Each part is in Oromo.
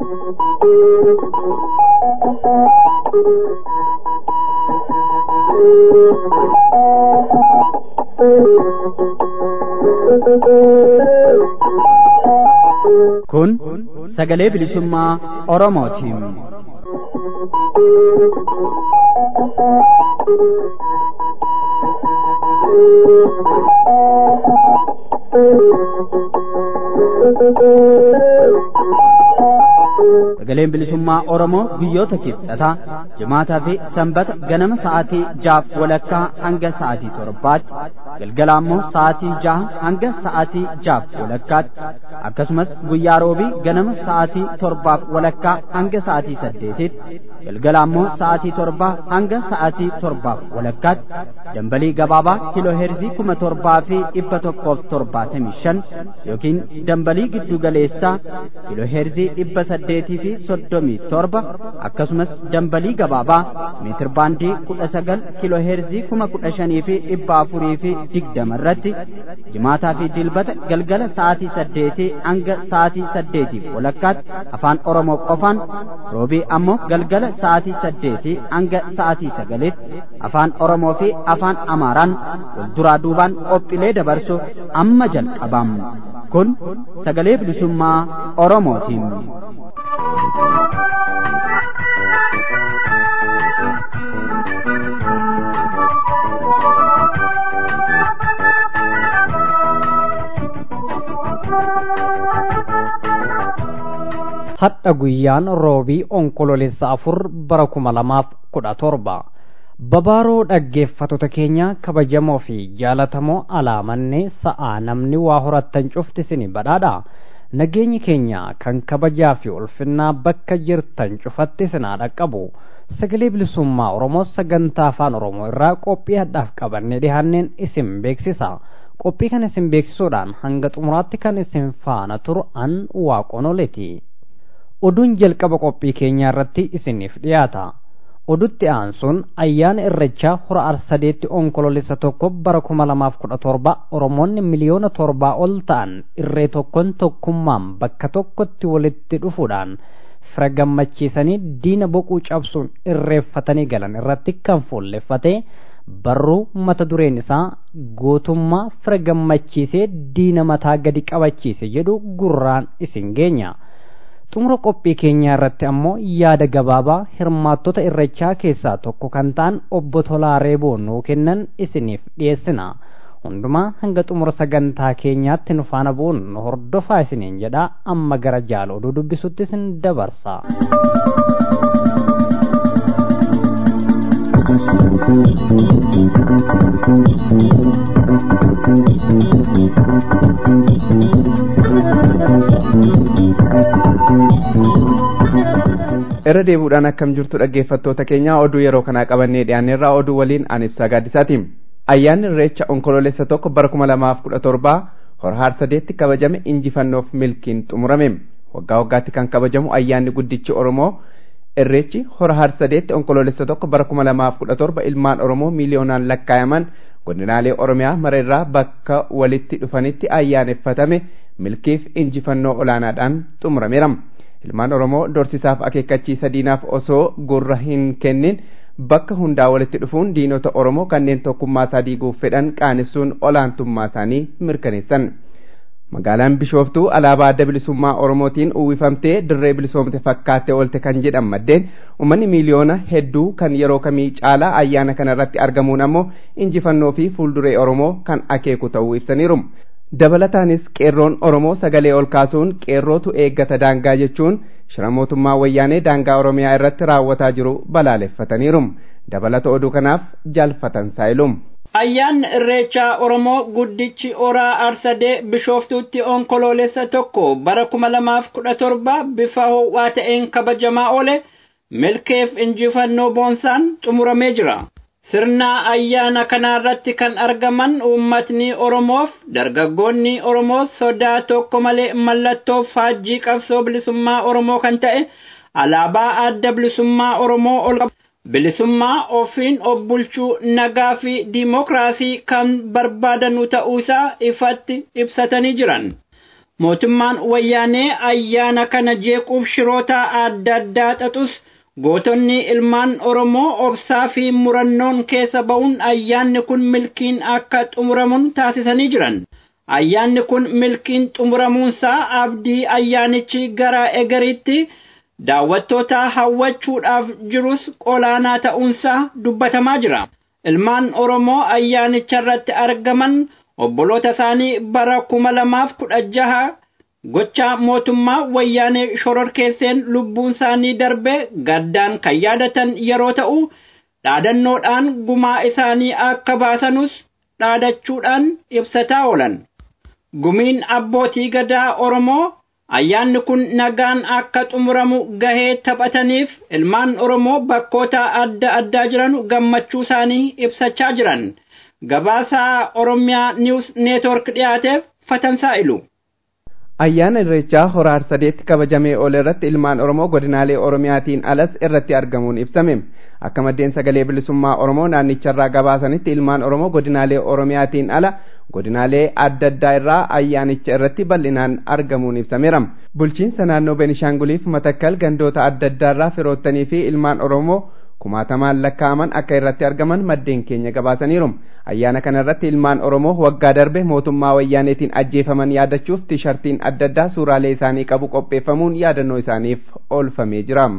Kun sagalee bilisummaa Oromootiin. Sagaleen bilisummaa Oromoo guyyoota kibxataa jimaataa fi sanbata ganama sa'aatii jaaf walakkaa hanga sa'aatii torbaatti galgala ammoo sa'aatii jaha hanga sa'aatii jaaf walakkaatti akkasumas guyyaa roobii ganama sa'aatii torbaaf walakkaa hanga sa'aatii saddeetitti galgala ammoo sa'aatii torbaa hanga sa'aatii torbaaf walakkaatti dambalii gabaabaa kiloo heerzii kuma torbaa fi dhibba tokkoof torbaatamii shan yookiin dambalii giddu galeessaa kiloo heerzii dhibba saddeetii fi soddomii torba akkasumas dambalii gabaabaa meetir baandii kudha sagal kiloo heerzii kuma kudha shanii fi dhibba afurii fi digdama irratti jimaataa fi dilbata galgala sa'aatii saddeetii hanga sa'aatii saddeetiif walakkaatti afaan oromoo qofaan roobii ammoo galgala sa'aatii saddeetii hanga sa'aatii sagalitti afaan oromoo fi afaan amaaraan wal duraa duubaan qophiilee dabarsu amma jalqabam kun sagalee bilisummaa oromootiin. hadha guyyaan roobii onkololeessa afur bara kuma lamaaf kudha torba babaaroo dhaggeeffattoota keenya kabajamoo fi jaalatamoo alaamanne sa'aa namni waa horattan cufti sini badhaadha nageenyi keenya kan kabajaa fi ulfinnaa bakka jirtan cufatti sinaa dhaqqabu sagalee bilisummaa oromoo sagantaa afaan oromoo irraa qophii hadhaaf qabannee dhihaanneen isin beeksisa qophii kana isin beeksisuudhaan hanga xumuraatti kan isin faana turu an waaqonoleeti oduun jalqaba qophii keenyaa irratti isiniif dhiyaata odutti aansuun ayyaana irrechaa hora arsadeetti onkololeessa tokko bara kuma lamaaf kudha torba oromoonni miliyoona torbaa ol ta'an irree tokkoon tokkummaan bakka tokkotti walitti dhufuudhaan fira gammachiisanii diina boquu cabsuun irreeffatanii galan irratti kan fuulleffate barruu mata dureen isaa gootummaa fira gammachiisee diina mataa gadi qabachiise jedhu gurraan isin geenya. xumura qophii keenyaa irratti ammoo yaada gabaabaa hirmaattota irrechaa keessaa tokko kan ta'an obbo Tolaa Reeboo nuu kennan isiniif dhiyeessina. Hundumaa hanga xumura sagantaa keenyaatti nu faana bu'uun nu hordofaa isiniin jedha amma gara jaala oduu dubbisutti isin dabarsa. irra deebuudhaan akkam jirtu dhaggeeffattoota keenya oduu yeroo kanaa qabannee dhiyaanneerraa oduu waliin an ibsaa gaaddisaati ayyaanni irreecha onkololeessa tokko bara kuma lamaaf kudha torbaa hora harsadeetti kabajame injifannoof milkiin xumurame waggaa waggaatti kan kabajamu ayyaanni guddichi oromoo irreechi hora harsadeetti onkololeessa tokko bara kuma lamaaf kudha torba ilmaan oromoo miiliyoonaan lakkaayaman godinaalee oromiyaa mareerraa bakka walitti dhufanitti ayyaaneffatame milkiif injifannoo olaanaadhaan xumurameera. ilmaan oromoo dorsisaaf akeekkachiisa diinaaf osoo gurra hin kennin bakka hundaa walitti dhufuun diinota oromoo kanneen tokkummaa isaa diiguuf fedhan qaanessuun olaantummaa isaanii mirkaneessan. magaalaan bishooftuu alaabaa adda bilisummaa oromootiin uwwifamtee dirree bilisoomte fakkaattee oolte kan jedhan maddeen uummanni miiliyoona hedduu kan yeroo kamii caalaa ayyaana kana irratti argamuun ammoo injifannoo fi fuulduree oromoo kan akeeku ta'uu ibsaniiru. dabalataanis qeerroon oromoo sagalee ol kaasuun qeerrootu eeggata daangaa jechuun shira mootummaa wayyaanee daangaa oromiyaa irratti raawwataa jiru balaaleffataniiru dabalata oduu kanaaf jaalfatan saayilum. ayyaanni irreechaa oromoo guddichi oraa arsadee bishooftuutti onkoloolessa tokko bara kuma lamaaf kudha torba bifa ho'aa ta'een kabajamaa oole milkeef injifannoo boonsaan xumuramee jira. sirna ayyaana kanaarratti kan argaman uummatni oromoof dargaggoonni oromoo sodaa tokko malee mallattoo faajjii qabsoo bilisummaa oromoo kan ta'e alaabaa adda bilisummaa oromoo ol bilisummaa ofiin of bulchuu nagaa fi diimokiraasii kan barbaadanu ta'uusaa ifatti ibsatanii jiran. mootummaan wayyaanee ayyaana kana jeequuf shiroota adda addaa xaxus gootonni ilmaan oromoo obsaa fi murannoon keessa ba'uun ayyaanni kun milkiin akka xumuramuun taasisanii jiran ayyaanni kun milkiin xumuramuunsaa abdii ayyaanichi gara egeriitti daawwattoota hawwachuudhaaf jirus olaanaa ta'uunsaa dubbatamaa jira ilmaan oromoo ayyaanicha irratti argaman obboloota isaanii bara kuma lamaaf kudha jaha gocha mootummaa wayyaanee shororkeesseen lubbuun isaanii darbe gaddaan kan yaadatan yeroo ta'u dhaadannoodhaan gumaa isaanii akka baasanus dhaadachuudhaan ibsataa oolan gumiin abbootii gadaa oromoo ayyaanni kun nagaan akka xumuramu gahee taphataniif ilmaan oromoo bakkoota adda addaa jiran gammachuu isaanii ibsachaa jiran gabaasaa oromiyaa niwus neetwork dhiyaateef fatamsaa'ilu. ayyaana irreechaa hora harsadeetti kabajamee oole irratti ilmaan oromoo godinaalee oromiyaatiin alas irratti argamuun ibsame akka maddeen sagalee bilisummaa oromoo naannicharraa gabaasanitti ilmaan oromoo godinaalee oromiyaatiin ala godinaalee adda addaa irraa ayyaanicha irratti bal'inaan argamuun ibsameera bulchiinsa naannoo benishaanguliif matakkal gandoota adda addaa irraa firoottanii fi ilmaan oromoo kumaatamaan lakkaa'aman akka irratti argaman maddeen keenya gabaasaniiru ayyaana kana irratti ilmaan oromoo waggaa darbe mootummaa wayyaaneetiin ajjeefaman yaadachuuf tishartiin adda addaa suuraalee isaanii qabu qopheeffamuun yaadannoo isaaniif oolfamee jira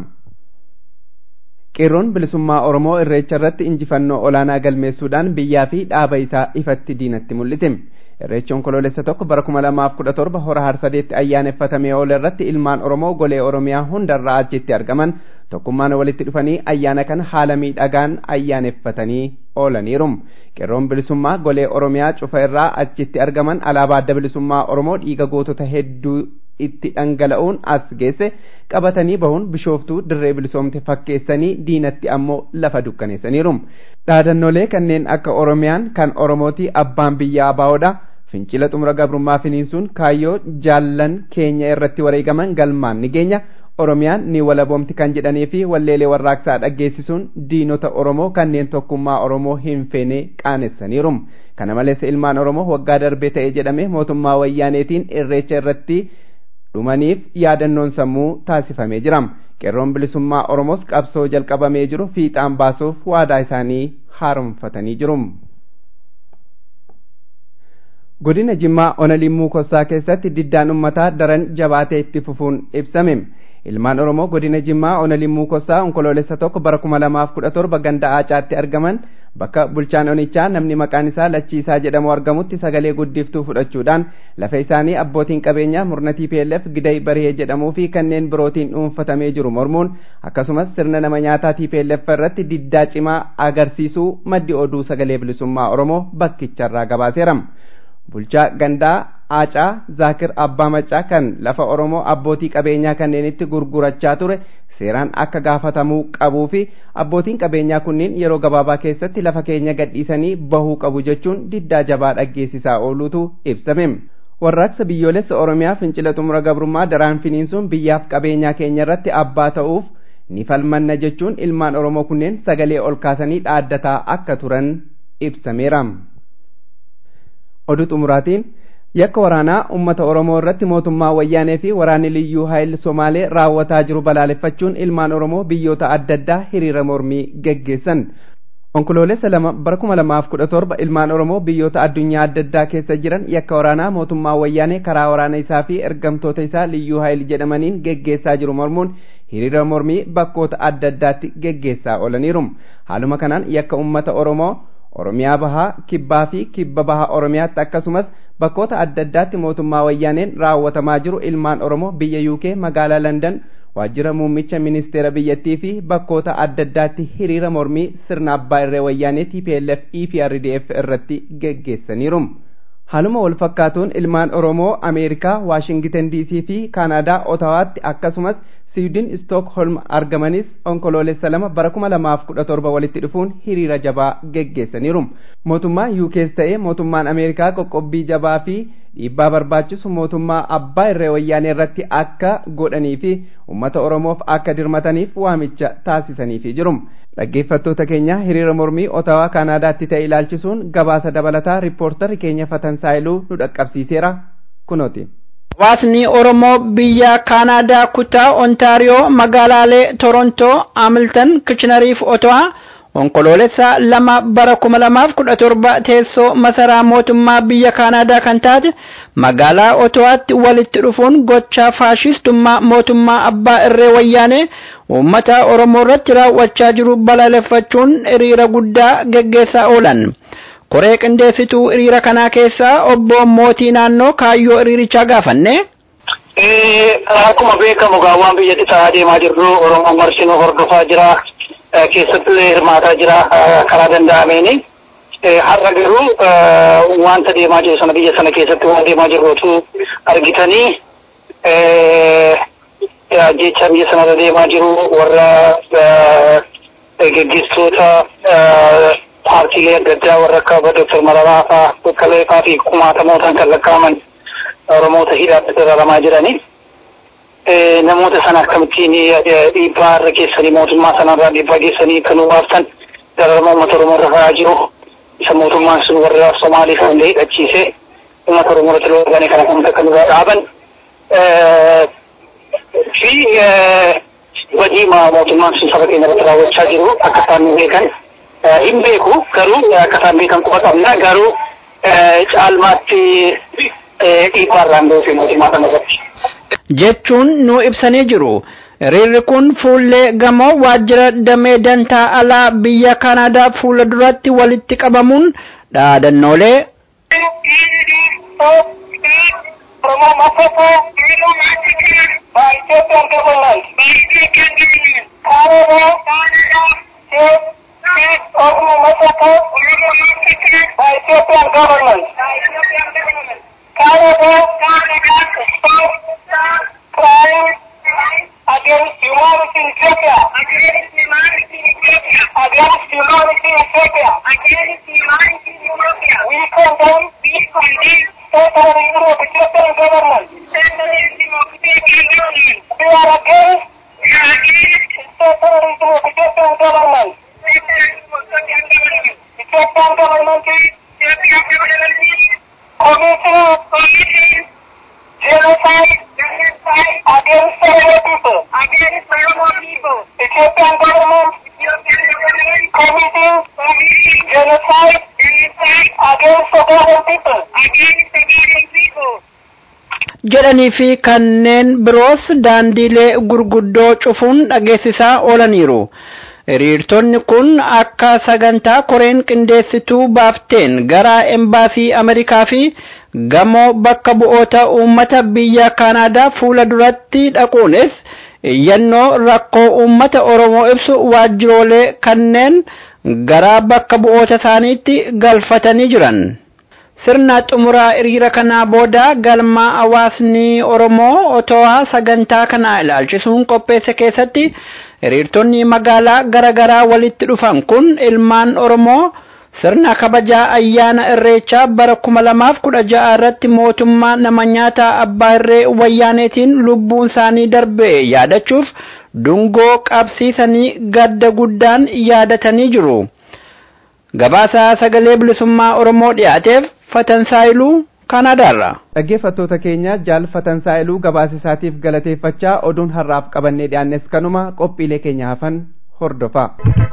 qeerroon bilisummaa oromoo irreecha irratti injifannoo olaanaa galmeessuudhaan biyyaa fi dhaaba isaa ifatti diinatti mul'ise irreechi onkoloolessa tokko bara kuma lamaaf kudha torba hora harsadeetti ayyaaneffatamee oole irratti ilmaan oromoo golee oromiyaa hundarraa achitti argaman tokkummaan walitti dhufanii ayyaana kana haala miidhagaan ayyaaneffatanii oolaniiru qeerroon bilisummaa golee oromiyaa cufa irraa achitti argaman alaabaa adda bilisummaa oromoo dhiiga gootota hedduu itti dhangala'uun as geesse qabatanii bahuun bishooftuu dirree bilisoomte fakkeessanii diinatti ammoo lafa dukkaneessaniiru dhaadannolee kanneen akka oromiyaan kan oromootii abbaan biyyaa baa'oodha fincila xumura gabrummaa finiinsuun kaayyoo jaallan keenya irratti wareegaman galmaan ni geenya oromiyaan ni walaboomti kan jedhanii fi walleelee warraaqsaa dhaggeessisuun diinota oromoo kanneen tokkummaa oromoo hin feene qaanessaniiru kana malees ilmaan oromoo waggaa darbee ta'e jedhame mootummaa wayyaaneetiin irreecha irratti dhumaniif yaadannoon sammuu taasifamee jira qeerroon bilisummaa oromoos qabsoo jalqabamee jiru fiixaan baasuuf waadaa isaanii haaromfatanii jiru. godina jimmaa ona limmuu kossaa keessatti diddaan ummataa daran jabaatee itti fufuun ibsame ilmaan oromoo godina jimmaa ona limmuu kossaa onkoloolessa tokko bara kuma lamaaf kudha torba ganda aacaatti argaman bakka bulchaan onichaa namni maqaan isaa lachiisaa jedhamu argamutti sagalee guddiftuu fudhachuudhaan lafa isaanii abbootiin qabeenyaa murna TPLF giday barihee jedhamuu fi kanneen birootiin dhuunfatamee jiru mormuun akkasumas sirna nama nyaataa TPLF irratti diddaa cimaa agarsiisuu maddi oduu sagalee bilisummaa oromoo bakkicharraa gabaaseera. bulchaa gandaa aacaa zaakir abbaa macaa kan lafa oromoo abbootii qabeenyaa kanneenitti gurgurachaa ture seeraan akka gaafatamuu qabuu fi abbootiin qabeenyaa kunniin yeroo gabaabaa keessatti lafa keenya gadhiisanii bahuu qabu jechuun diddaa jabaa dhaggeessisaa ooluutu ibsame warraaqsa biyyoolessa oromiyaa fincila xumura gabrummaa daraan finiinsuun biyyaaf qabeenyaa keenya irratti abbaa ta'uuf ni falmanna jechuun ilmaan oromoo kunneen sagalee ol kaasanii dhaaddataa akka turan ibsameera. oduu xumuraatiin yakka waraanaa ummata oromoo irratti mootummaa wayyaanee fi waraanni liyyuu haayil somaalee raawwataa jiru balaaleffachuun ilmaan oromoo biyyoota adda addaa hiriira mormii geggeessan onkoloolessa lama bara kuma lamaaf kudha torba ilmaan oromoo biyyoota addunyaa adda addaa keessa jiran yakka waraanaa mootummaa wayyaanee karaa waraana isaa fi ergamtoota isaa liyyuu haayil jedhamaniin geggeessaa jiru mormuun hiriira mormii bakkoota adda addaatti geggeessaa oolaniiru haaluma kanaan yakka ummata oromoo oromiyaa bahaa kibbaa fi kibba bahaa oromiyaatti akkasumas bakkoota adda addaatti mootummaa wayyaaneen raawwatamaa jiru ilmaan oromoo biyya uk magaalaa landan waajjira muummicha ministeera biyyattii fi bakkoota adda addaatti hiriira mormii sirna abbaa irree wayyaanee tplf eprdf irratti geggeessaniiru haaluma wal fakkaatuun ilmaan oromoo ameerikaa waashingiten dc fi kaanaadaa otawaatti akkasumas siidin stookholm argamanis onkoloolessa lama bara kuma lamaaf kudha torba walitti dhufuun hiriira jabaa geggeessaniiru mootummaa UKs ta'ee mootummaan ameerikaa qoqqobbii jabaa fi dhiibbaa barbaachisu mootummaa abbaa irree wayyaanee irratti akka godhanii fi ummata oromoof akka dirmataniif waamicha taasisaniifi jiru dhaggeeffattoota keenya hiriira mormii otawaa kaanaadaatti ta'e ilaalchisuun gabaasa dabalataa riippoortarri keenya fatansaayiluu nu dhaqqabsiiseera kunooti. Hawaasni Oromoo biyya Kaanaadaa kutaa Ontaariyoo magaalaalee Torontoo, Hamilton, Kiichinariif Otowaa onkoloolessa lama bara kuma lamaaf kudha torba teessoo masaraa mootummaa biyya Kaanaadaa kan taate magaalaa Otowaatti walitti dhufuun gochaa faashistummaa mootummaa abbaa irree wayyaanee uummata Oromoo irratti raawwachaa jiru balaaleffachuun hiriira guddaa geggeessaa oolan. Koree qindeessituu hiriira kanaa keessaa obbo Mootii naannoo kaayyoo hiriirichaa gaafanne. Akkuma beekamu gaawwaan biyyatti ta'aa deemaa jirru Oromoon marsinuu hordofaa jira. keessattuu hirmaataa jira karaa danda'ameeni. Har'a garuu wanta deemaa jiru sana biyya sana keessatti waan deemaa jirruutu argitanii jecha biyya sanarra deemaa jiru warra geggeessitoota paartiilee adda addaa warra akka Dooktar Mararaa fa'aa Boqqalee fa'aa fi kumaatamootaan kan lakkaa'aman Oromoota hidhaatti dararamaa jiranii. namoota sana akkamittiin dhiibbaa irra geessanii mootummaa sanarraa dhiibbaa geessanii kan baaftan dararama uummata Oromoo irra fa'aa jiru. Isa mootummaan sun warra Somaaliif illee hidhachiisee uummata Oromoo irratti loogane kana kan akka nurraa dhaaban. Fi badii mootummaan sun saba keenya irratti raawwachaa jiru akka isaan nu beekan hin beeku garuu akka isaan beekan quba qabna garuu caalmaatti dhiibbaa irraan beeku mootummaa sana irratti. jechuun nu ibsanii jiru. Hiriirri kun fuullee gamoo waajjira damee dantaa alaa biyya Kanaadaa fuula duratti walitti qabamuun dhaadannoolee crime against humanity in Ethiopia. Against humanity in Ethiopia. Against humanity in Ethiopia. Against humanity in Ethiopia. We condemn. We condemn. State terrorism of Ethiopian government. State terrorism of Ethiopian government. We are against. We are against. State terrorism of Ethiopian government. State terrorism of Ethiopian government. Ethiopian government. Ethiopian government. Committing. Committing. Genocide. Genocide. Against Oromo people. Against Oromo people. Ethiopian government. Ethiopian government. Committing. Committing. Genocide. Genocide. Against Ogaden people. Against Ogaden people. jedhanii fi kanneen biroos daandiilee gurguddoo cufuun dhageessisaa oolaniiru. Hiriirtonni kun akka sagantaa koreen qindeessituu baafteen gara embaasii Ameerikaa fi gamoo bakka bu'oota uummata biyya Kanaadaa fuula duratti dhaquunis iyyannoo rakkoo uummata Oromoo ibsu waajjiroolee kanneen gara bakka bu'oota isaaniitti galfatanii jiran. Sirna xumuraa hiriira kanaa booda galma hawaasni Oromoo otoo sagantaa kana ilaalchisuun qopheesse keessatti hiriirtonni magaalaa garaagaraa walitti dhufan kun ilmaan Oromoo sirna kabajaa ayyaana irreechaa bara kuma lamaaf kudha ja'a irratti mootummaa nama nyaataa abbaa irree wayyaaneetiin lubbuun isaanii darbe yaadachuuf dungoo qabsiisanii gadda guddaan yaadatanii jiru. Gabaasaa sagalee bilisummaa Oromoo dhiyaateef Fatansaayiluu Kanaadaarra. Dhaggeeffattoota keenya jaalfatan saa'iluu gabaasa isaatiif galateeffachaa oduun har'aaf qabannee dhiyaannes kanuma qophiilee keenya hafan hordofaa.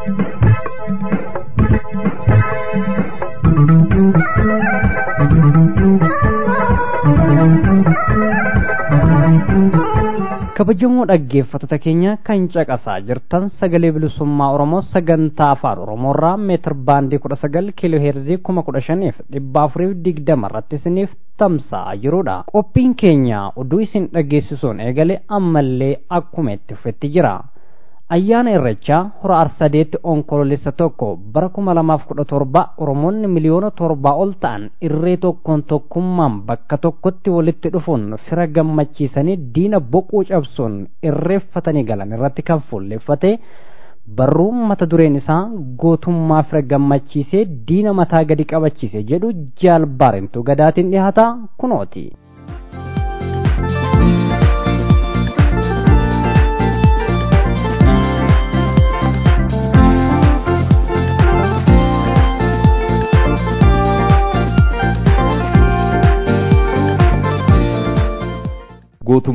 kabajamoo dhaggeeffattoota keenya kan caqasaa jirtan sagalee bilisummaa oromoo sagantaa afaan oromoorraa meetir baandii kudha sagal kiiloo heerzii kuma kudha shaniif dhibba afuriif digdama irratti isiniif tamsa'aa jirudha qophiin keenya oduu isin dhageessisuun eegale ammallee akkuma itti fufetti jira ayyaana irrechaa hora arsadeetti onkoloolessa tokko bara kuma lamaaf kudha torba oromoonni miliyoona torbaa ol ta'an irree tokkoon tokkummaan bakka tokkotti walitti dhufuun fira gammachiisanii diina boquu cabsuun irreeffatanii galan irratti kan fuulleffate barruu mata dureen isaa gootummaa fira gammachiisee diina mataa gadi qabachiise jedhu jaalbaarentu gadaatiin dhihaata kunooti.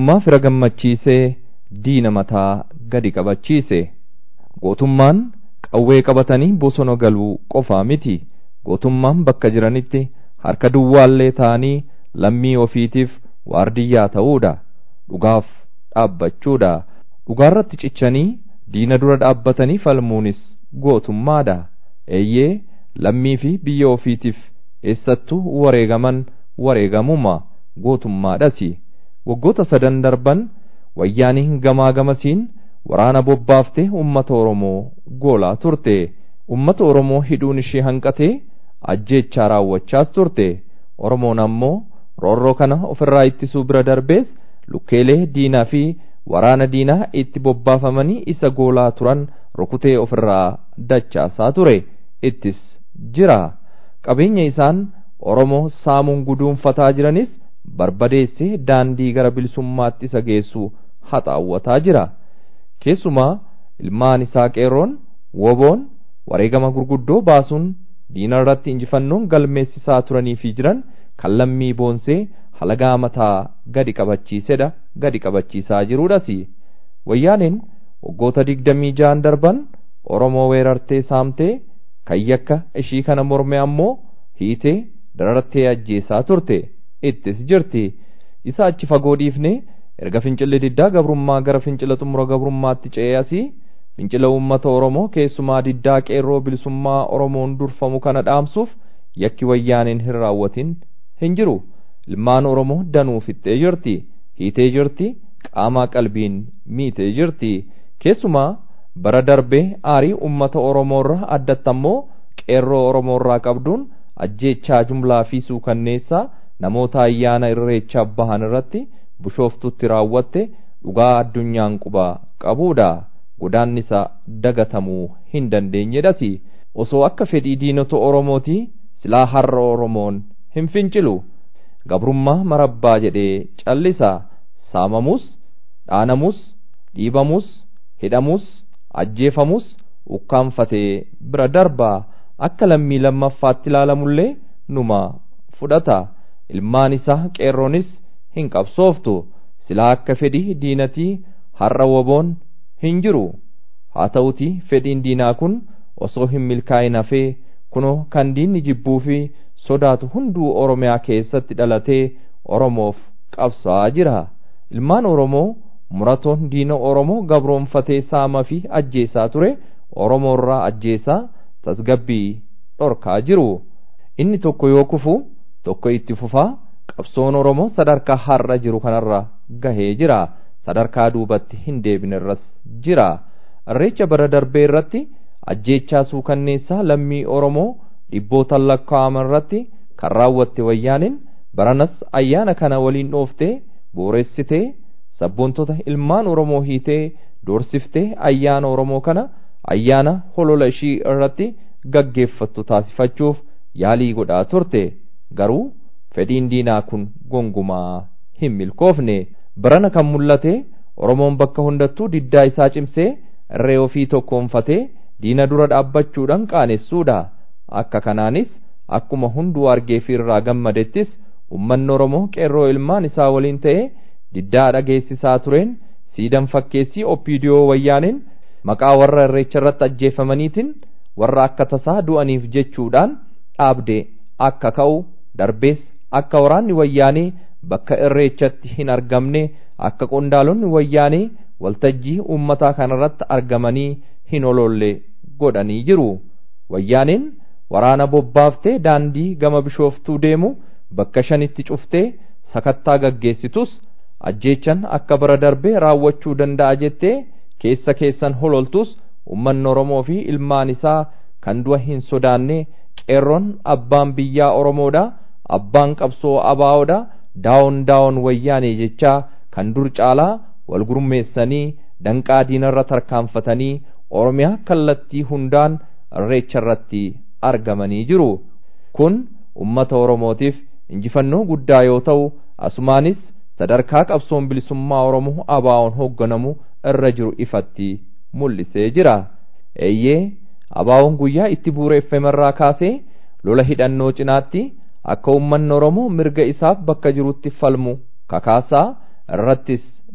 gootummaa fira gammachiisee diina mataa gadi qabachiise gootummaan qawwee qabatanii bosona galuu qofaa miti gootummaan bakka jiranitti harka duwwaallee ta'anii lammii ofiitiif waardiyyaa ta'uudha dhugaaf dhaabbachuudha dhugaarratti cichanii diina dura dhaabbatanii falmuunis gootummaadha eeyyee lammii fi biyya ofiitiif eessattuu wareegaman wareegamuma gootummaadhasi waggoota sadan darban wayyaaniin gamaa gamasiin waraana bobbaaftee ummata oromoo goolaa turte ummata oromoo hidhuun ishee hanqatee ajjeechaa raawwachaas turte oromoon ammoo roorroo kana ofirraa ittisuu bira darbees lukkeelee diinaa fi waraana diinaa itti bobbaafamanii isa goolaa turan rukutee ofirraa dachaasaa ture ittis jira qabeenya isaan oromoo saamuun guduunfataa jiranis barbadeessee daandii gara bilisummaatti isa geessu haxaawwataa jira keessumaa ilmaan isaa qeerroon woboon wareegama gurguddoo baasuun diina irratti injifannoon galmeessisaa turanii fi jiran kan lammii boonsee halagaa mataa gadi qabachiisedha gadi qabachiisaa jiruudhas wayyaaneen waggoota digdamii ja'an darban oromoo weerartee saamtee kan yakka ishii kana morme ammoo hiitee darartee ajjeesaa turte ittis jirti isa achi fagoo dhiifne erga fincilli diddaa gabrummaa gara fincila xumura gabrummaatti ce'ee asii fincila uummata oromoo keessumaa diddaa qeerroo bilisummaa oromoon durfamu kana dhaamsuuf yakki wayyaaneen hin raawwatin hin jiru ilmaan oromoo danuu fixxee jirti hiitee jirti qaamaa qalbiin miitee jirti keessumaa bara darbee aarii ummata oromoorra addatti ammoo qeerroo oromoorraa qabduun ajjeechaa jumlaa fi suukanneessaa namoota ayyaana irreechaa bahan irratti bishooftutti raawwatte dhugaa addunyaan quba qabuudha godaannisa dagatamuu hin dandeenyedhas osoo akka fedhii diinota oromootii silaa har'a oromoon hin fincilu gabrummaa marabbaa jedhee callisa saamamus dhaanamus dhiibamus hidhamus ajjeefamus ukkaanfatee bira darbaa akka lammii lammaffaatti ilaalamullee numa fudhata ilmaan isaa qeerroonis hin qabsooftu silaa akka fedhii diinatii har'a woboon hin jiru haa ta'uti fedhiin diinaa kun osoo hin milkaa'in hafee kunoo kan diinni jibbuu fi sodaatu hunduu oromiyaa keessatti dhalatee oromoof qabsaa'aa jira ilmaan oromoo muratoon diina oromoo gabroonfatee saamaa fi ajjeesaa ture oromoorraa ajjeesaa tasgabbii dhorkaa jiru inni tokko yoo kufu tokko itti fufaa qabsoon oromoo sadarkaa har'a jiru kanarra gahee jira sadarkaa duubatti hin deebinerras jira irreecha bara darbee irratti ajjeechaa suukanneessaa lammii oromoo dhibbootan lakkaa'aman irratti kan raawwatte wayyaaniin baranas ayyaana kana waliin dhooftee booressitee sabboontota ilmaan oromoo hiitee doorsiftee ayyaana oromoo kana ayyaana holola ishii irratti gaggeeffattu taasifachuuf yaalii godhaa turte garuu fedhiin diinaa kun gongumaa hin milkoofne barana kan mul'ate oromoon bakka hundattuu diddaa isaa cimsee irree ofii tokkoonfatee diina dura dhaabbachuudhaan qaanessuudha akka kanaanis akkuma hunduu argee fi irraa gammadettis ummanni oromoo qeerroo ilmaan isaa waliin ta'ee diddaa dhageessisaa tureen siidan fakkeessii oppiidiyoo wayyaaneen maqaa warra irreecha irratti ajjeefamaniitiin warra akka tasaa du'aniif jechuudhaan dhaabde akka ka'u darbees akka waraanni wayyaanee bakka irreechatti hin argamne akka qondaalonni wayyaanee waltajjii uummataa kanarratti argamanii hin ololle godhanii jiru wayyaaneen waraana bobbaaftee daandii gama bishooftuu deemu bakka shanitti cuftee sakattaa gaggeessitus ajjeechan akka bara darbee raawwachuu danda'a jettee keessa keessan hololtus ummanni oromoo fi ilmaan isaa kan du'a hin sodaanne qeerroon abbaan biyyaa oromoodha abbaan qabsoo abaa'oodha daawon daawon wayyaanee jechaa kan dur caalaa wal gurmeessanii danqaa diinarra tarkaanfatanii oromiyaa kallattii hundaan irreecha irratti argamanii jiru kun ummata oromootiif injifannoo guddaa yoo ta'u asumaanis sadarkaa qabsoon bilisummaa oromoo abaa'oon hoogganamu irra jiru ifatti mul'isee jira eeyyee abaa'oon guyyaa itti buureeffamerraa kaasee lola hidhannoo cinaatti akka ummanni oromoo mirga isaaf bakka jirutti falmu kakaasaa irrattis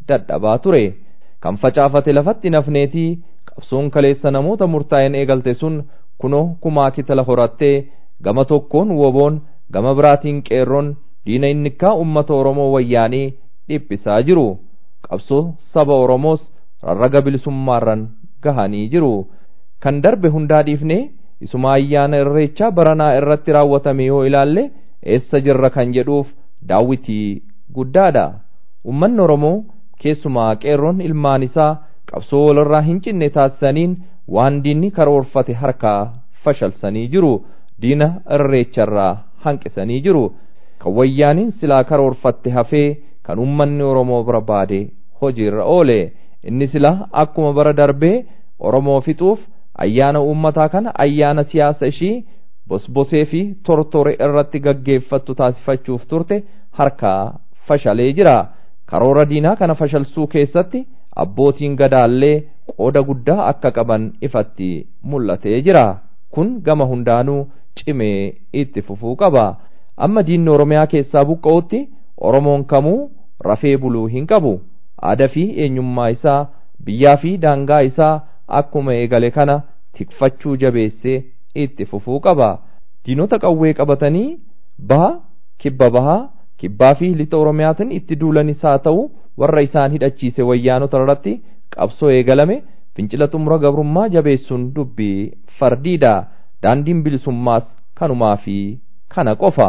dadhabaa ture kan facaafate lafatti nafneetii qabsoon kaleessa namoota murtaa'een eegalte sun kunoo kumaa kitala horattee gama tokkoon woboon gama biraatiin qeerroon diina innikkaa ummata oromoo wayyaanii dhiphisaa jiru qabsoo saba oromoos rarraga bilisummaarran gahanii jiru kan darbe hundaa dhiifnee isuma ayyaana irreechaa baranaa irratti raawwatame yoo ilaalle eessa jirra kan jedhuuf daawwitii guddaadha ummanni oromoo keessumaa qeerroon ilmaan isaa qabsoo walirraa hin cinne taasisaniin waan diinni karoorfate harkaa fashalsanii jiru diina irreecharraa hanqisanii jiru kan wayyaaniin silaa karoorfatte hafee kan ummanni oromoo barbaade hojiirra oole inni silaa akkuma bara darbee oromoo fixuuf ayyaana uummataa kana ayyaana siyaasa ishii bosbosee fi tortore irratti gaggeeffattu taasifachuuf turte harkaa fashalee jira karoora diinaa kana fashalsuu keessatti abbootiin gadaallee qooda guddaa akka qaban ifatti mul'atee jira kun gama hundaanuu cimee itti fufuu qaba amma diinni oromiyaa keessaa buqqa'utti oromoon kamuu rafee buluu hin qabu aadaa fi eenyummaa isaa biyyaa fi daangaa isaa akkuma eegale kana tikfachuu jabeessee itti fufuu qaba diinota qawwee qabatanii baha kibba bahaa kibbaa fi lixa oromiyaatiin itti duulanis haa ta'u warra isaan hidhachiise wayyaanota irratti qabsoo eegalame fincila xumura gabrummaa jabeessuun dubbii fardiidha daandiin bilisummaas kanumaa fi kana qofa.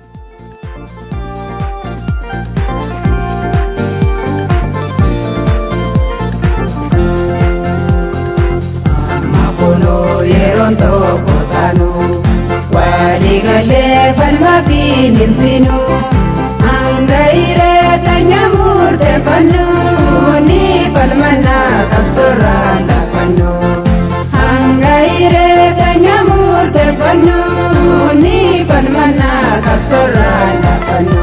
yeroon tokko taanu waliigalee falma fi ninsinu hanga ireeta nyaamurte fannu ni falmana qabsorra lafannu hanga ireeta nyaamurte fannu ni falmana qabsorra lafannu.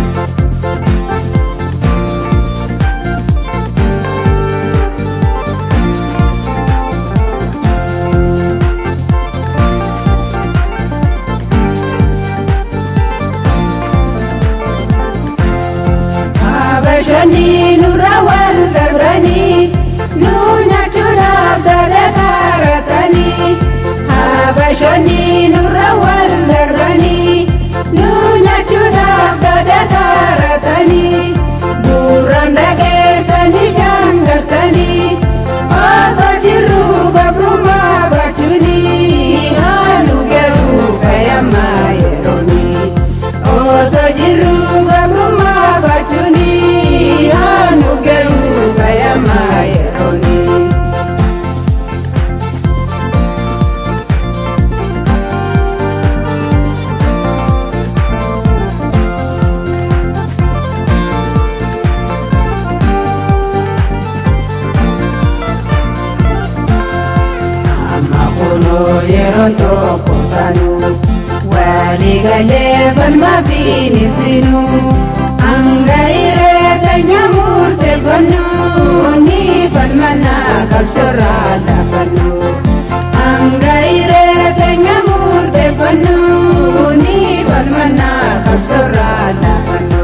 bashani nurra wal darbani nu nyaachuudhaaf dadadaaratani habashani nurra wal darbani nu nyaachuudhaaf dadadaaratani duraan dhageessani jangartani osoo jirru gabrummaa baachuuni haanu garuu kayammaa yerooni osoo jirru gabrummaa baachuuni. hanu gelu kayama yeroni amakuno yeron tokko tanu waligalee falma fiinisinu hanga ireeta nyaamurte fannu ni falmana qabsorra lafannu hanga ireeta nyaamurte fannu ni falmana qabsorra lafannu.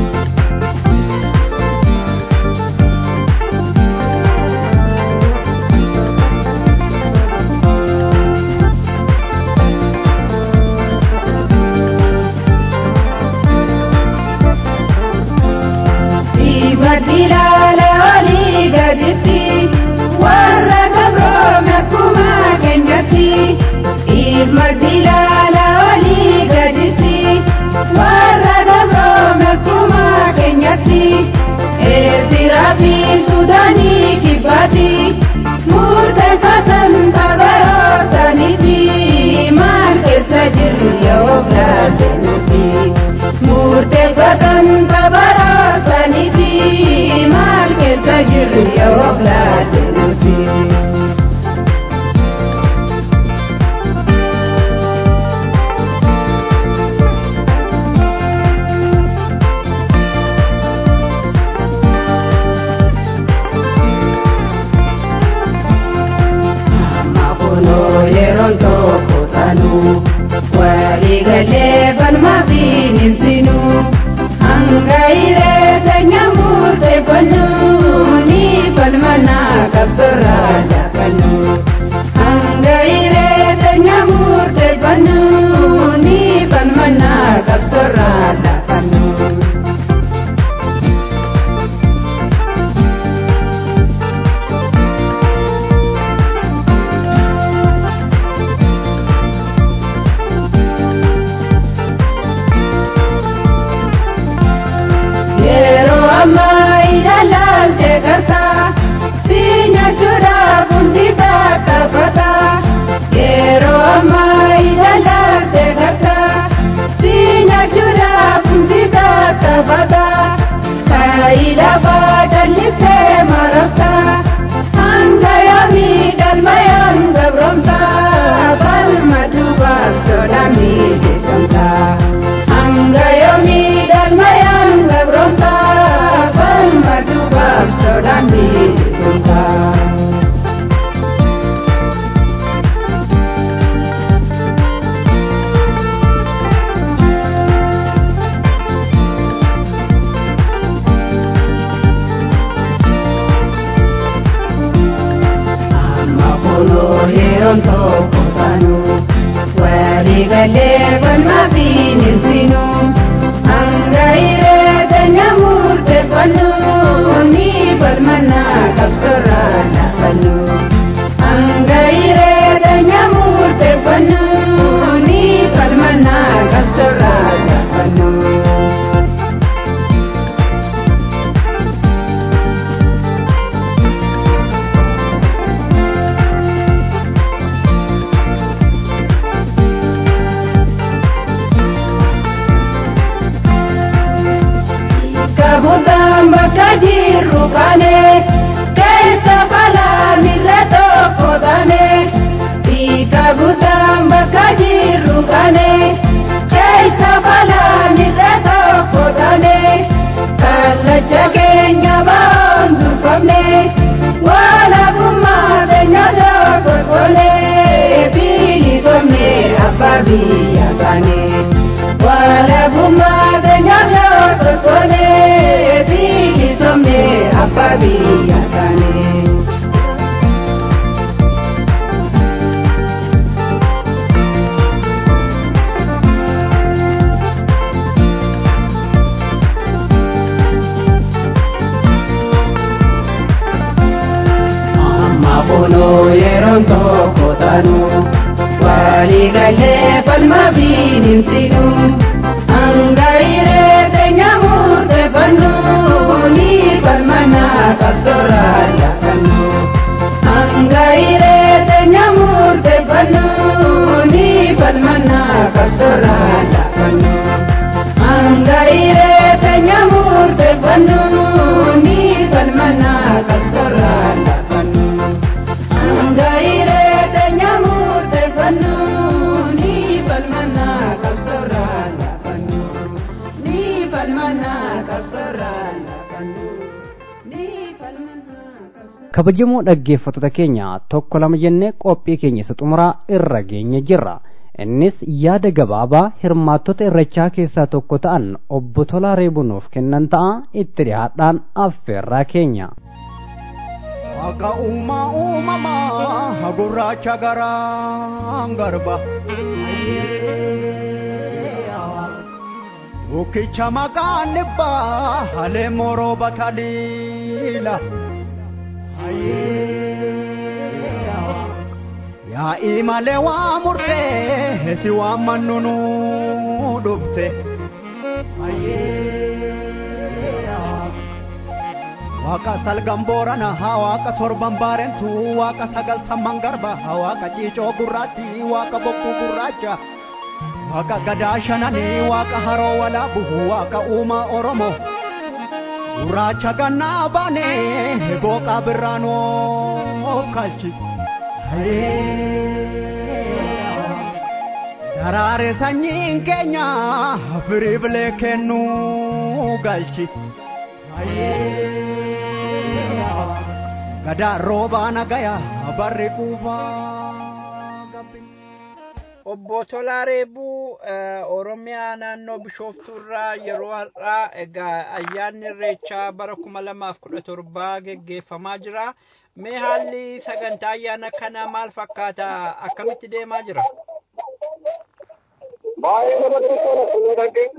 Madilala oli gaditti warra gabroome akkuma keenyatti. Madilala oli gaditti warra gabroome akkuma keenyatti. Eertiraa fi Sudaanii kibbaatti murteeffatan kabarootaniiti. Maal keessa jiru yoo filate nuti murteeffatan kabarootaniiti. maal keessa jirru yoo filate nuti. Amma kunoo yeroon tokko taanu waliigalee falma fi ninsinu hanga ireeta nyaamurte fannu. Gaa'ii lafaa jallisee marabta hanga yoomii galmayaan gabroomta balma dhugaaf soda miidheessamta hanga yoomii galmayaan gabroomta balma dhugaaf soda miidheessamta. amma kunoo yeroon tokko taanu walii galee falmaa fi nirsinu hanga hireeta nyaamurte fannu ni falmannaa qabsorraa laafannu hanga hireeta nyaamurte fannu ni falmannaa qabsorraa laafannu. Kabutaan bakka jirru kaane keessa balaa mirra tokko taane. Kabutaan bakka jirru kaane keessa balaa mirra tokko taane. Kallacha keenya baan durfamne waan abummaa keenya tokko toone bilisomne abbaa biyya kaane. Wala bumade nyanya totone bili somne ababi yakane. Amma bono yeron toko tanu wali galle palma binin sinu angaire te nyamurte pannu ni palmana kapsora ya pannu angaire te nyamurte pannu ni palmana kapsora ya pannu angaire te nyamurte pannu ni palmana kapsora ya pannu angaire te nyamurte pannu ni palmana kapsora ya pannu ni palmana kapsora ya pannu ni palmana kapsora kabajamoo dhaggeeffattoota keenya tokko lama jennee qophii keenya isa xumuraa irra geenye jirra innis yaada gabaabaa hirmaattota irrechaa keessaa tokko ta'an obbo Tolaa Reebunuuf kennan ta'a itti dhiyaadhaan affeerraa keenya. Akka uumaa uumamaa gurraacha garaan garba. Bukkicha maqaan dhibbaa halee moroo bataliila. Yaa'ii malee waa murtee si waan mannunu dhufte. Waaqa salgan boorana waaqa torban baarentu waaqa sagaltamman garba waaqa ciicoo gurraatti waaqa bokkuu gurraacha waaqa gadaa shananii waaqa haroo walaabu waaqa uumaa oromoo gurraacha gannaa baanee booqaa birraanoo kalchi. Daraare sanyiin keenya firii bilee kennuu galchi. Gadaa roobaa nagaya barri quufaa gabbi. Obbo Tolaa Reebuu eh, Oromiyaa naannoo Bishooftuurraa yeroo har'aa egaa ayyaanni irreechaa bara kuma lamaaf kudha torbaa geggeeffamaa jira. Mee haalli sagantaa ayyaana kanaa maal fakkaata? Akkamitti deemaa jira? baay'ee namatti tola fuudhagee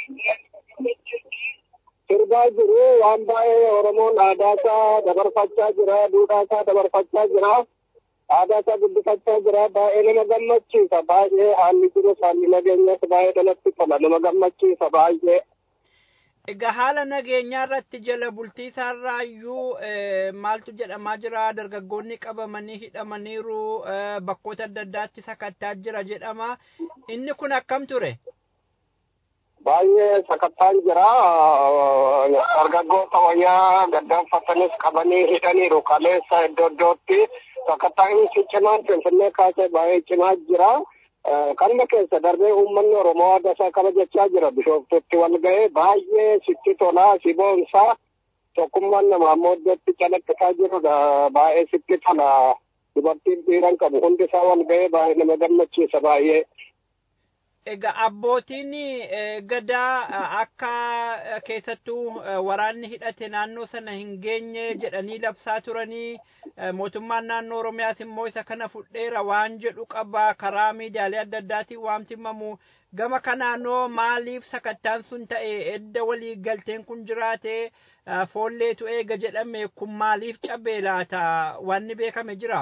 sirbaa jiru waan baay'ee oromoon aadaa isaa dabarfachaa jira duudhaa isaa dabarfachaa jira aadaa isaa guddifachaa jira baay'ee nama gammachiisa baay'ee haalli jiru haalli nageenyas baay'ee namatti tola nama gammachiisa baay'ee. Egaa haala nageenyaa irratti jala bultii isaarraa iyyuu eh, maaltu jedhamaa jira dargaggoonni qabamanii hidhamaniiru eh, bakkoota adda addaatti sakattaa jira jedhama inni kun akkam ture? baay'ee sakattaan jira dargaggoota wayyaa gaddaanfatanis qabanii hidhaniiru kaleessa iddoo iddootti sakattaa'insi cimaan finfinnee kaasee baay'ee cimaa jira. Kanuma keessa darbee uummanni Oromoo aadaa isaa kabajachaa jira bishooftutti wal ga'ee baay'ee sitti tolaa si boonsaa tokkummaan namaa ammoo iddootti calaqqisaa jirudha baay'ee sitti tola dubartiin dhiiran qabu hundi isaa wal ga'ee baay'ee nama gammachiisa baay'ee. Egaa abbootiin gadaa akka keessattuu waraanni hidhate naannoo sana hin geenye jedhanii labsaa turanii mootummaan naannoo Oromiyaas immoo isa kana fudheera waan jedhu qaba karaa miidiyaalee adda addaatiin waamti himamu gama kanaanoo maaliif sakattaan sun ta'e edda walii galteen kun jiraate foolleetu eega jedhame kun maaliif cabee laata wanni beekame jira.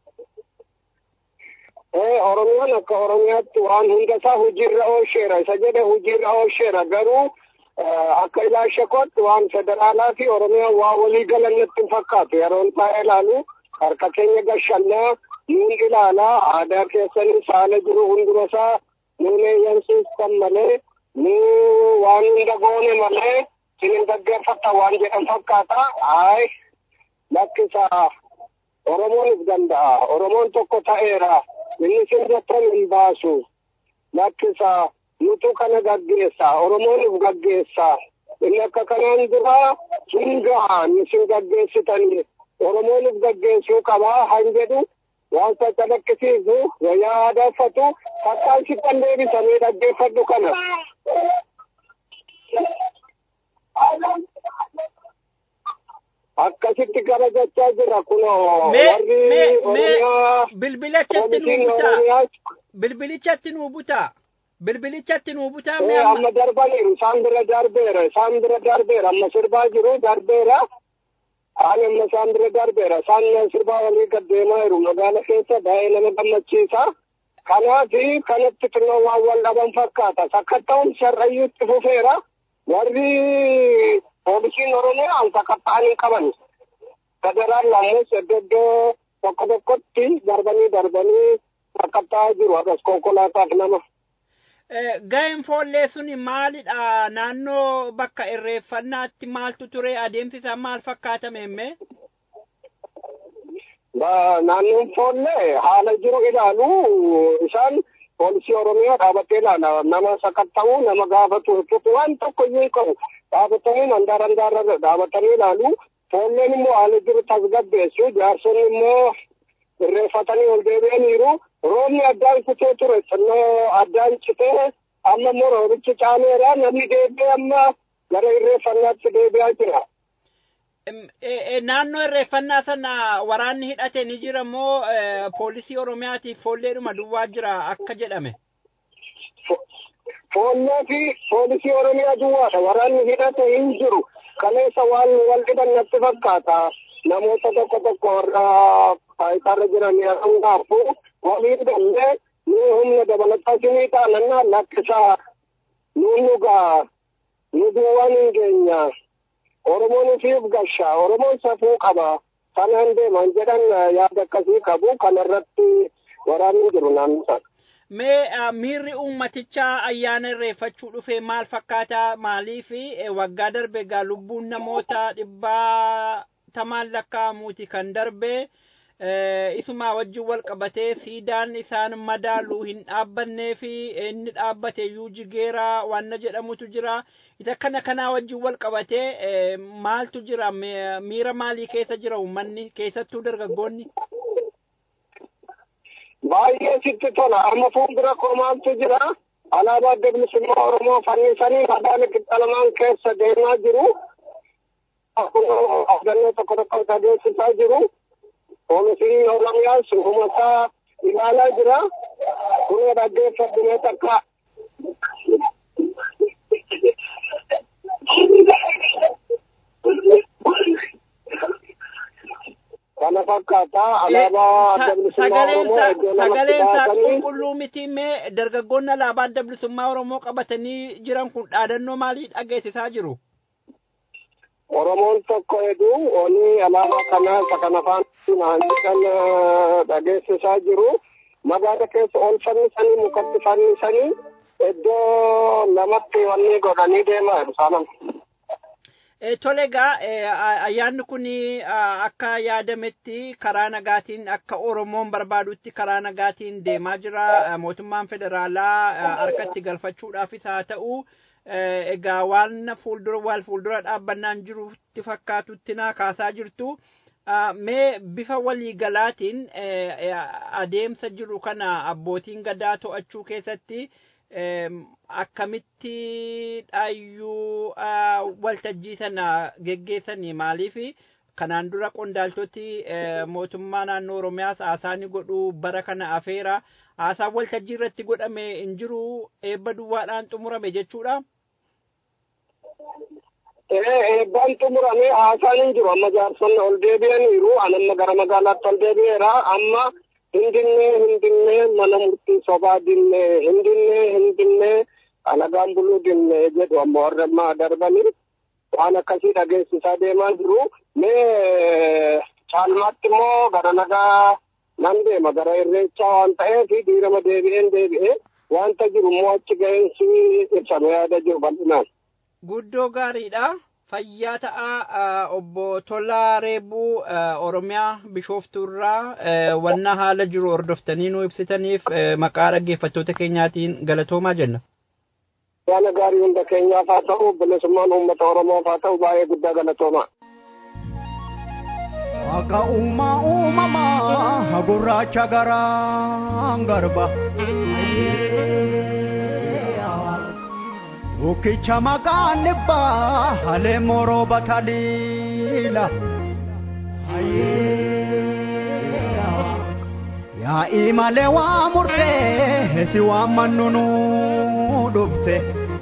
Oromiyaan akka Oromiyaatti waan hunda isaa hojiirra oolcheera. Isa jedhe hojiirra oolcheera. Garuu akka ilaalcha kootti waan federaalaa fi Oromiyaan waa walii galan natti hin fakkaatu. Yeroon isaa ilaalu harka keenya gashannaa nuun ilaalaa aadaa keessanii saala jiru hunduma isaa nuun eeyyamsiistan malee nuu waan hunda goone malee sinin dhaggeeffatta waan jedhan fakkaata. Haay lakkisaa Oromoonis danda'a. Oromoon tokko ta'eera. inni sirbattan hin baasu lakkisa nutu kana gaggeessa oromoonif gaggeessa inni akka kanaan dura hingaa isin gaggeessitanii oromoonif gaggeessuu qabaa han jedhu waan saccalaqqisiisu wayyaa aadaffatu fakkaan sittan deebisanii dhaggeeffadhu kana. akkasitti kabajachaa jira kunoo warri oromiyaa bilbilachatti nuu butaa bilbilichatti nuu butaa bilbilichatti nuu butaa mee amma darbaniiru isaan bira darbeera isaan bira darbeera amma sirbaa jiru darbeera ani amma isaan bira darbeera isaan sirbaa walii gaddeemaa jiru magaala keessa baay'ee nama gammachiisa kanaafi kanatti xinnoo waan wal dhaban fakkaata sakkatta'uun sharrayyuutti fufeera warri poolisiin oromiyaa sakatta'anii qaban federaalli ammoo iddoo iddoo tokko tokkotti darbanii darbanii sakatta'aa jiru akkas konkolaataaf nama. Ga'een foollee suni maalidha naannoo bakka irreeffannaatti maaltu ture adeemsi isaa maal fakkaatame emme? Naannoon foollee haala jiru ilaalu isaan poolisii oromiyaa dhaabatee ilaala nama sakatta'uu nama gaafatu hojjetu waan tokko iyyuu qabu dhaabatanii handaara handaarra dhaabatanii ilaalu foolleen immoo haala jiru tasgabbeessu jaarsonni immoo irreeffatanii ol deebi'aniiru roobni addaan kutee ture xinnoo addaan citee amma immoo roobichi caameera namni deebi'ee amma gara irreeffannaatti deebi'aa jira. Naannoo irreeffannaa sana waraanni hidhate ni jira moo poolisii oromiyaatiif foolleedhuma duwwaa jira akka jedhame. Foollee fi poolisii oromiyaa duwwaadha waraanni hidhate hin jiru kaleessa waan wal dhiban natti fakkaata namoota tokko tokko warra faayitarra jiran yeroo gaafu walii hidhanne ni humna dabalataa sinii taanannaa lakkisaa nu nugaa nu duwwaan hin geenya. Oromoon ofiif gashaa Oromoon safuu qaba kanaan deeman jedhan yaada akkasii qabu kanarratti waraanni jiru naannoo sana. Mee miirri uummatichaa ayyaana irreeffachuu dhufe maal fakkaata maaliif waggaa darbe egaa lubbuun namoota dhibbaa tamaan lakkaa'amuuti kan darbe isuma wajjin wal qabatee siidaan isaan madaalu hin dhaabbannee fi inni dhaabbate iyyuu jigeera wanna jedhamutu jira isa kana kanaa wajjin wal qabatee maaltu jira miira maalii keessa jira uummanni keessattuu dargaggoonni. baay'ee sitti tola amma fuuldura koo maaltu jira alaabaa adda bilisummaa oromoo fannisanii madaan qixxalamaan keessa deemaa jiru abdannoo tokko tokko adeemsisaa jiru poolisiin oromiyaas humataa ilaalaa jira kunoo dhaggeeffadhumee takka kana fakkaata alaabaa adda bilisummaa oromoo iddoo lamatti baasanii qulqulluu miti mee dargaggoonni alaabaa adda bilisummaa oromoo qabatanii jiran kun dhaadannoo maalii dhageessisaa jiru? Oromoon tokko heduu oni alaabaa kana isa kana afaan jedhan dhageessisaa jiru. Magaala keessa ol fannisanii mukatti fannisanii iddoo lamatti wanni godhanii deemaa jiru saalan. Tole egaa ayyaanni kun akka yaadametti karaa nagaatiin akka Oromoon barbaadutti karaa nagaatiin deemaa jira. Mootummaan federaalaa harkatti galfachuudhaafis haa ta'u egaa waan fuuldura wal fuuldura dhaabbannaan jirutti fakkaatutti naa kaasaa jirtu. Mee bifa waliigalaatiin adeemsa jiru kana abbootiin gadaa to'achuu keessatti akkamitti dhaayyuu waltajjii sana geggeessanii maaliif kanaan dura qondaaltoti mootummaa naannoo oromiyaas haasaa ni godhu bara kana afeera haasaan waltajjii irratti godhame hin jiru eebba duwwaadhaan xumurame jechuudha. eebbaan xumurame haasaan hin jiru amma jaarsonni ol deebi'aniiru an amma gara magaalaatti ol deebi'eera amma hindinne hindinne mana murtii sobaa dinne hindinne hindinne alagaan buluu dinne jedhu amma warra ammaa darbanii waan akkasii dhageessisaa deemaa jiru mee caalmaatti immoo gara nagaa nan deema gara irreechaa waan ta'eef diirama deebi'een deebi'ee wanta jiru immoo achi ga'eensi ibsame yaada jiru bal'inaan. Guddoo gaariidha. Fayyaa ta'a obbo Tolaa Reebuu Oromiyaa Bishooftuurraa wanna haala jiru hordoftanii nu ibsitaniif maqaa dhaggeeffattoota keenyaatiin galatoomaa jenna. Yaala gaarii hunda keenyaaf haa ta'u bilisummaan uummata Oromoof haa ta'u baay'ee guddaa galatoomaa. Akka uumaa uumamaa gurraacha garaan garba. Ukicha maqaan dhibbaa halee moroo bataliila. Yaa'ii malee waa murtee si waan mannunu dhufte.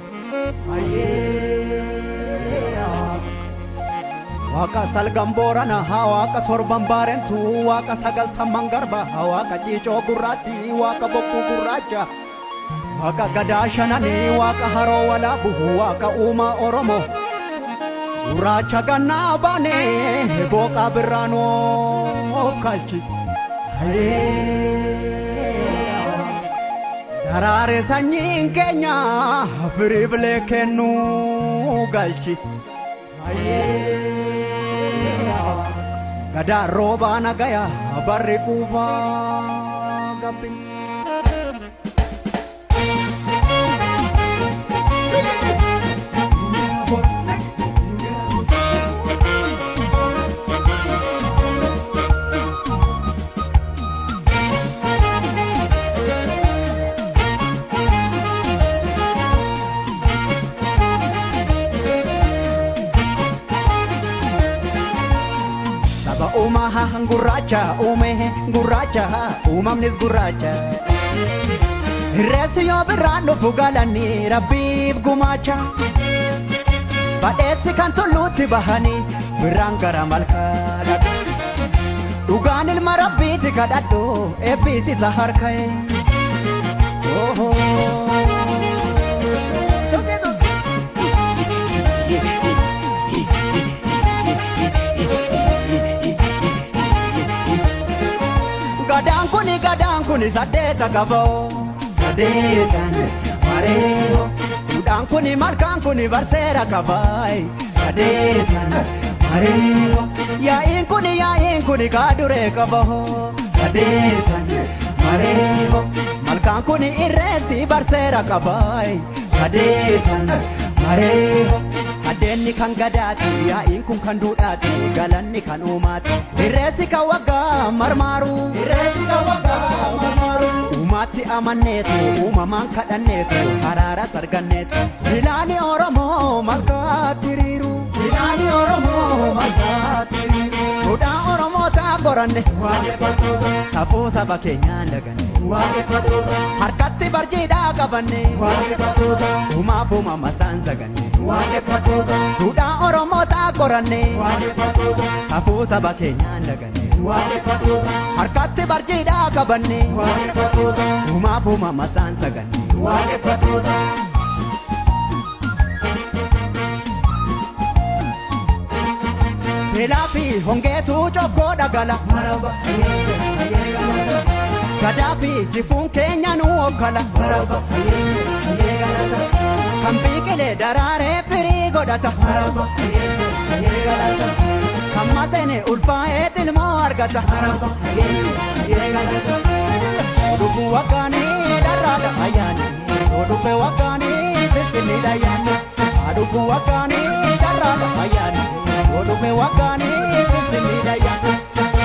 Waaqa salgan boorana haa waaqa torban baarentu waaqa sagaltamman garba haa waaqa ciicoo gurraatti waaqa bokkuu gurraacha. Waaqa gadaa shananii waaqa haroo walaabu waaqa uumaa Oromoo. Gurraacha gannaa baanee booqaa birraanoo kalchi. Daraare sanyiin keenya firii bilee kennuu galchi. Gadaa roobaa nagaya barri quufaa gabbi. uumaha gurraacha uume gurraacha uumamnis gurraacha. Reessi yoo birraan dhufu galanii rabbiif gumaacha. Badheessi kan tulluutti bahanii birraan gara malkaa Dhugaan ilma rabbiiti kadhadhu eebbiis isa harka'e. gadaan kuni gadaan kuni saddeeta qaboo saddeetan mareeho duudhaan kuni malkaan kuni barseera qabaay saddeetan mareeho yaa'iin kuni yaa'iin kuni kaaduree qaboo saddeetan mareeho malkaan kuni irreetti barseera qabaay saddeetan mareeho Addeenni kan gadaati yaa'iin kun kan duudhaati galanni kan uumaati irreessi kan waggaa marmaaru irreessi kan waggaa marmaaru uumaatti amanneetu uumamaan kadhanneetu haraara sarganneetu bilaani oromoo malkaatti hiriiru bilaani oromoo malkaatti hiriiru duudhaa oromoo ta'a qoranne safuu saba keenyaan daganne harkatti barjiidhaa qabanne uumaaf uumamasaan saganne duudhaa oromoo ta'a qoranne safuu saba keenyaan daganne harkatti barjiidhaa qabanne uumaaf uumamasaan saganne. Beelaa fi hongeetu cokkoo dhagala. gadaa fi jifuun keenya nu okkala kan biqilee daraaree firii godhata kan maxene ulfaa'ee ilmoo argata dhuguu waggaanii dharraadha ayyaani dhuguu waggaanii finfinniidha ayyaani dhuguu waggaanii dharraadha ayyaani dhuguu waggaanii finfinniidha ayyaani.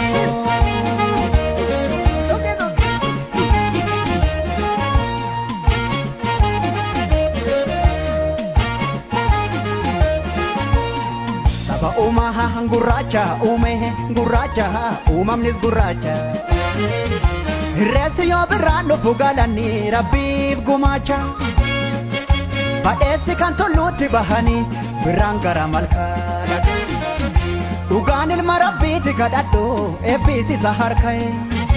Saba uumaa gurraacha uume gurraacha uumamnis gurraacha. Reessi yoo birraan dhufu galanii rabbiif gumaacha. Badheessi kan tulluutti bahanii birraan gara malkaa Dhugaan ilma rabbiiti kadhadhu eebbiis isa harka'e.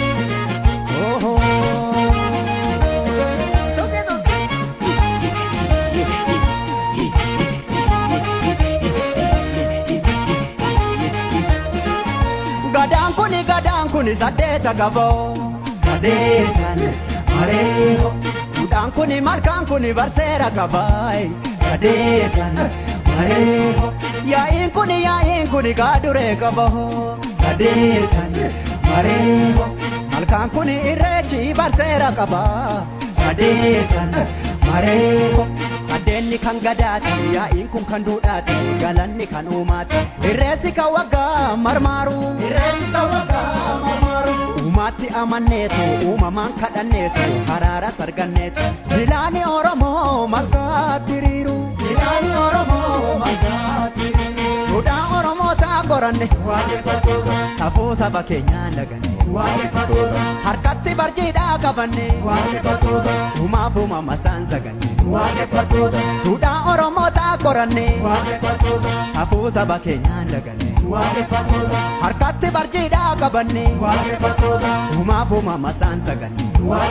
Gadaan kuni gadaan kuni saddeeta gaboo. Sadeetan mareeho. Duudhaan kuni malkaan kuni barseera gabaay. Sadeetan mareeho. Yaa'iin kuni yaa'iin kuni gaaduree qaboo. Sadeetan mareeho. Malkaan kuni irreechi barseera qabaa. Sadeetan mareeho. Addeenni kan gadaati yaa'iin kun kan duudhaati galanni kan uumaati irreessi kan waggaa marmaaru irreessi kan waggaa marmaaru uumaatti amanneetu uumamaan kadhanneetu haraaras arganneetu bilaani oromoo margaatti hiriiru bilaani oromoo margaatti hiriiru duudhaa oromoo ta'a qoranne safuu saba keenyaan daganne harkatti barjiidhaa qabanne uumaaf uumama isaan saganne duudhaa oromoo ta'a qoranne safuu saba keenyaan daganne harkatti barjiidhaa qabanne uumaaf uumama isaan saganne.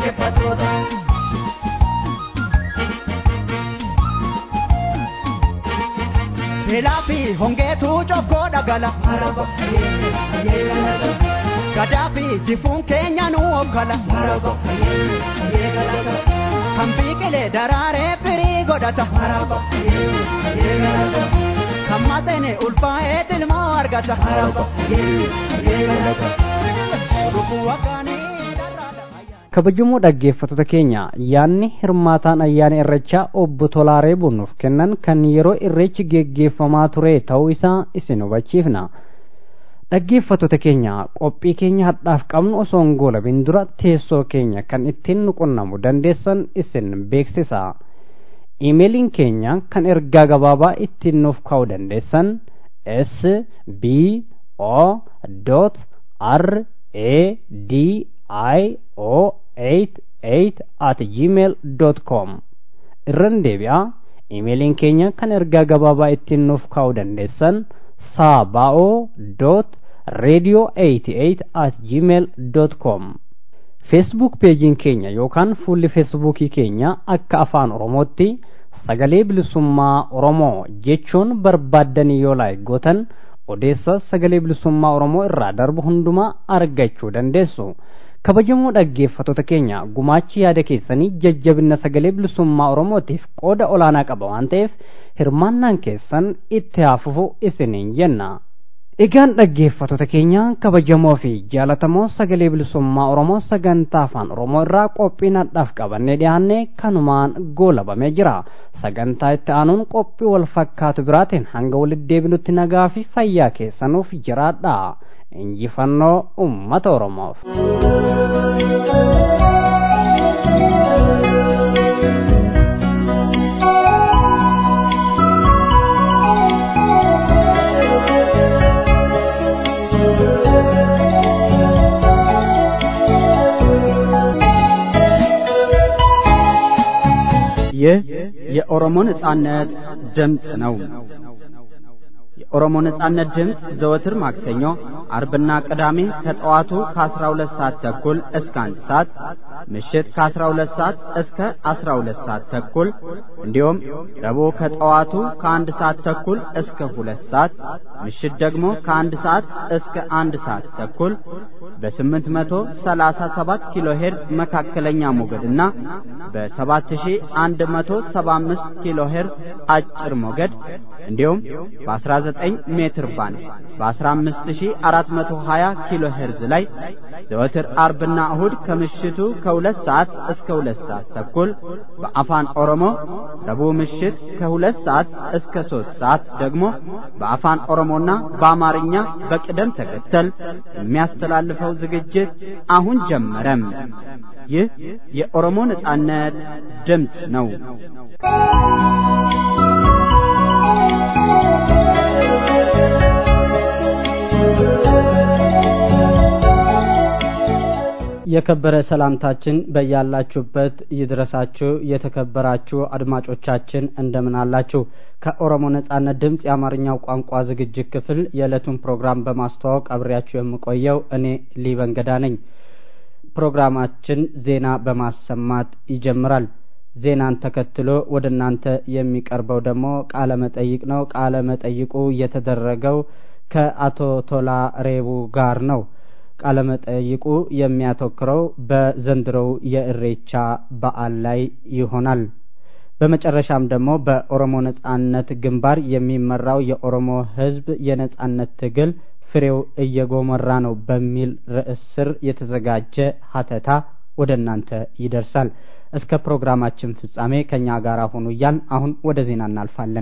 Beelaa fi hongeetu cokkoo dhagala. Gadaa fi jifuun keenya nu okkala. Kan biqilee daraaree firii godhata. Kan maxene ulfaa'ee ilmoo argata. Dhuguu waggaanii kabajamoo dhaggeeffattoota keenya yaanni hirmaataan ayyaana irrechaa obbo Tolaaree Bunnuuf kennan kan yeroo irreechi geggeeffamaa ture ta'uu isaa isin hubachiifna. Dhaggeeffattoota keenya qophii keenya hadhaaf qabnu osoo hin goolabin dura teessoo keenya kan ittiin nu qunnamu dandeessan isin beeksisa. Iimeeliin keenya kan ergaa gabaabaa ittiin nuuf kaa'uu dandeessan s b o r a d i o 88 at gmail dot com irran deebi'aa iimeeliin keenya kan ergaa gabaabaa ittiin nuuf kaa'uu dandeessan saaba'oo dot radio 88 at gmail dot com feesbuuk peejiin keenya yookaan fuulli feesbuukii keenya akka afaan oromootti sagalee bilisummaa oromoo jechuun barbaaddanii yoo laayik gootan odeessa sagalee bilisummaa oromoo irraa darbu hundumaa argachuu dandeessu. kabajamoo dhaggeeffattoota keenya gumaachi yaada keessanii jajjabina sagalee bilisummaa oromootiif qooda olaanaa qaba waan ta'eef hirmaannaan keessan itti haafufu isiniin jenna. Egaan dhaggeeffattoota keenya kabajamoo fi jaalatamoo sagalee bilisummaa oromoo sagantaa afaan oromoo irraa qophii nadhaaf qabannee dhiyaanne kanumaan goolabamee jira. Sagantaa itti aanuun qophii wal fakkaatu biraatiin hanga walitti deebinutti nagaa fi fayyaa keessanuuf jiraadha. injifannoo ummata oromoof. ይህ የኦሮሞ ነጻነት ድምፅ ነው። የኦሮሞ ነጻነት ድምፅ ዘወትር ማክሰኞ፣ አርብና ቅዳሜ ከጠዋቱ ከ12 ሰዓት ተኩል እስከ 1 ሰዓት፣ ምሽት ከ12 ሰዓት እስከ 12 ሰዓት ተኩል እንዲሁም ረቡዕ ከጠዋቱ ከ1 ሰዓት ተኩል እስከ 2 ሰዓት፣ ምሽት ደግሞ ከ1 ሰዓት እስከ 1 ሰዓት ተኩል በ837 ኪሎ ሄርዝ መካከለኛ ሞገድና በ7175 ኪሎ ሄርዝ አጭር ሞገድ እንዲሁም በ19 ሜትር ባንድ በ15420 ኪሎ ሄርዝ ላይ ዘወትር አርብና እሁድ ከምሽቱ ከሁለት ሰዓት እስከ ሁለት ሰዓት ተኩል በአፋን ኦሮሞ ረቡዕ ምሽት ከሁለት ሰዓት እስከ ሶስት ሰዓት ደግሞ በአፋን ኦሮሞና በአማርኛ በቅደም ተከተል የሚያስተላልፈው ዝግጅት አሁን ጀመረም። ይህ የኦሮሞ ነጻነት ድምፅ ነው። የከበረ ሰላምታችን በያላችሁበት ይድረሳችሁ። የተከበራችሁ አድማጮቻችን እንደምን አላችሁ? ከኦሮሞ ነጻነት ድምፅ የአማርኛው ቋንቋ ዝግጅት ክፍል የዕለቱን ፕሮግራም በማስተዋወቅ አብሬያችሁ የምቆየው እኔ ሊበንገዳ ነኝ። ፕሮግራማችን ዜና በማሰማት ይጀምራል። ዜናን ተከትሎ ወደ እናንተ የሚቀርበው ደግሞ ቃለ መጠይቅ ነው። ቃለ መጠይቁ የተደረገው ከአቶ ቶላ ሬቡ ጋር ነው። ቃለ መጠይቁ የሚያተኩረው በዘንድሮው የእሬቻ በዓል ላይ ይሆናል። በመጨረሻም ደግሞ በኦሮሞ ነጻነት ግንባር የሚመራው የኦሮሞ ሕዝብ የነጻነት ትግል ፍሬው እየጎመራ ነው በሚል ርዕስ ስር የተዘጋጀ ሀተታ ወደ እናንተ ይደርሳል። እስከ ፕሮግራማችን ፍጻሜ ከእኛ ጋር ሁኑ እያልን አሁን ወደ ዜና እናልፋለን።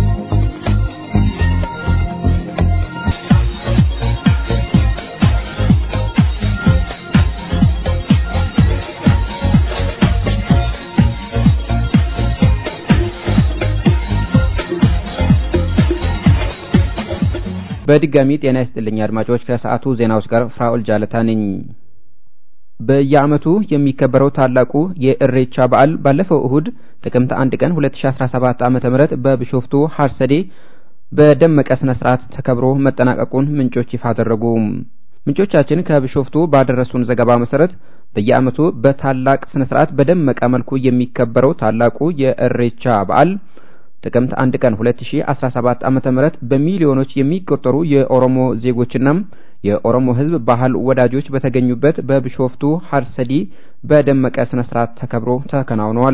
በድጋሚ ጤና ይስጥልኝ አድማጮች። ከሰዓቱ ዜናዎች ጋር ፍራኦል ጃለታ ነኝ። በየዓመቱ የሚከበረው ታላቁ የእሬቻ በዓል ባለፈው እሁድ ጥቅምት አንድ ቀን 2017 ዓ.ም በቢሾፍቱ ሀርሰዴ በደመቀ ስነ ስርዓት ተከብሮ መጠናቀቁን ምንጮች ይፋ አደረጉ። ምንጮቻችን ከቢሾፍቱ ባደረሱን ዘገባ መሰረት በየዓመቱ በታላቅ ስነ ስርዓት በደመቀ መልኩ የሚከበረው ታላቁ የእሬቻ በዓል ጥቅምት አንድ ቀን 2017 ዓመተ ምህረት በሚሊዮኖች የሚቆጠሩ የኦሮሞ ዜጎችና የኦሮሞ ሕዝብ ባህል ወዳጆች በተገኙበት በቢሾፍቱ ሀርሰዲ በደመቀ ስነ ስርዓት ተከብሮ ተከናውኗል።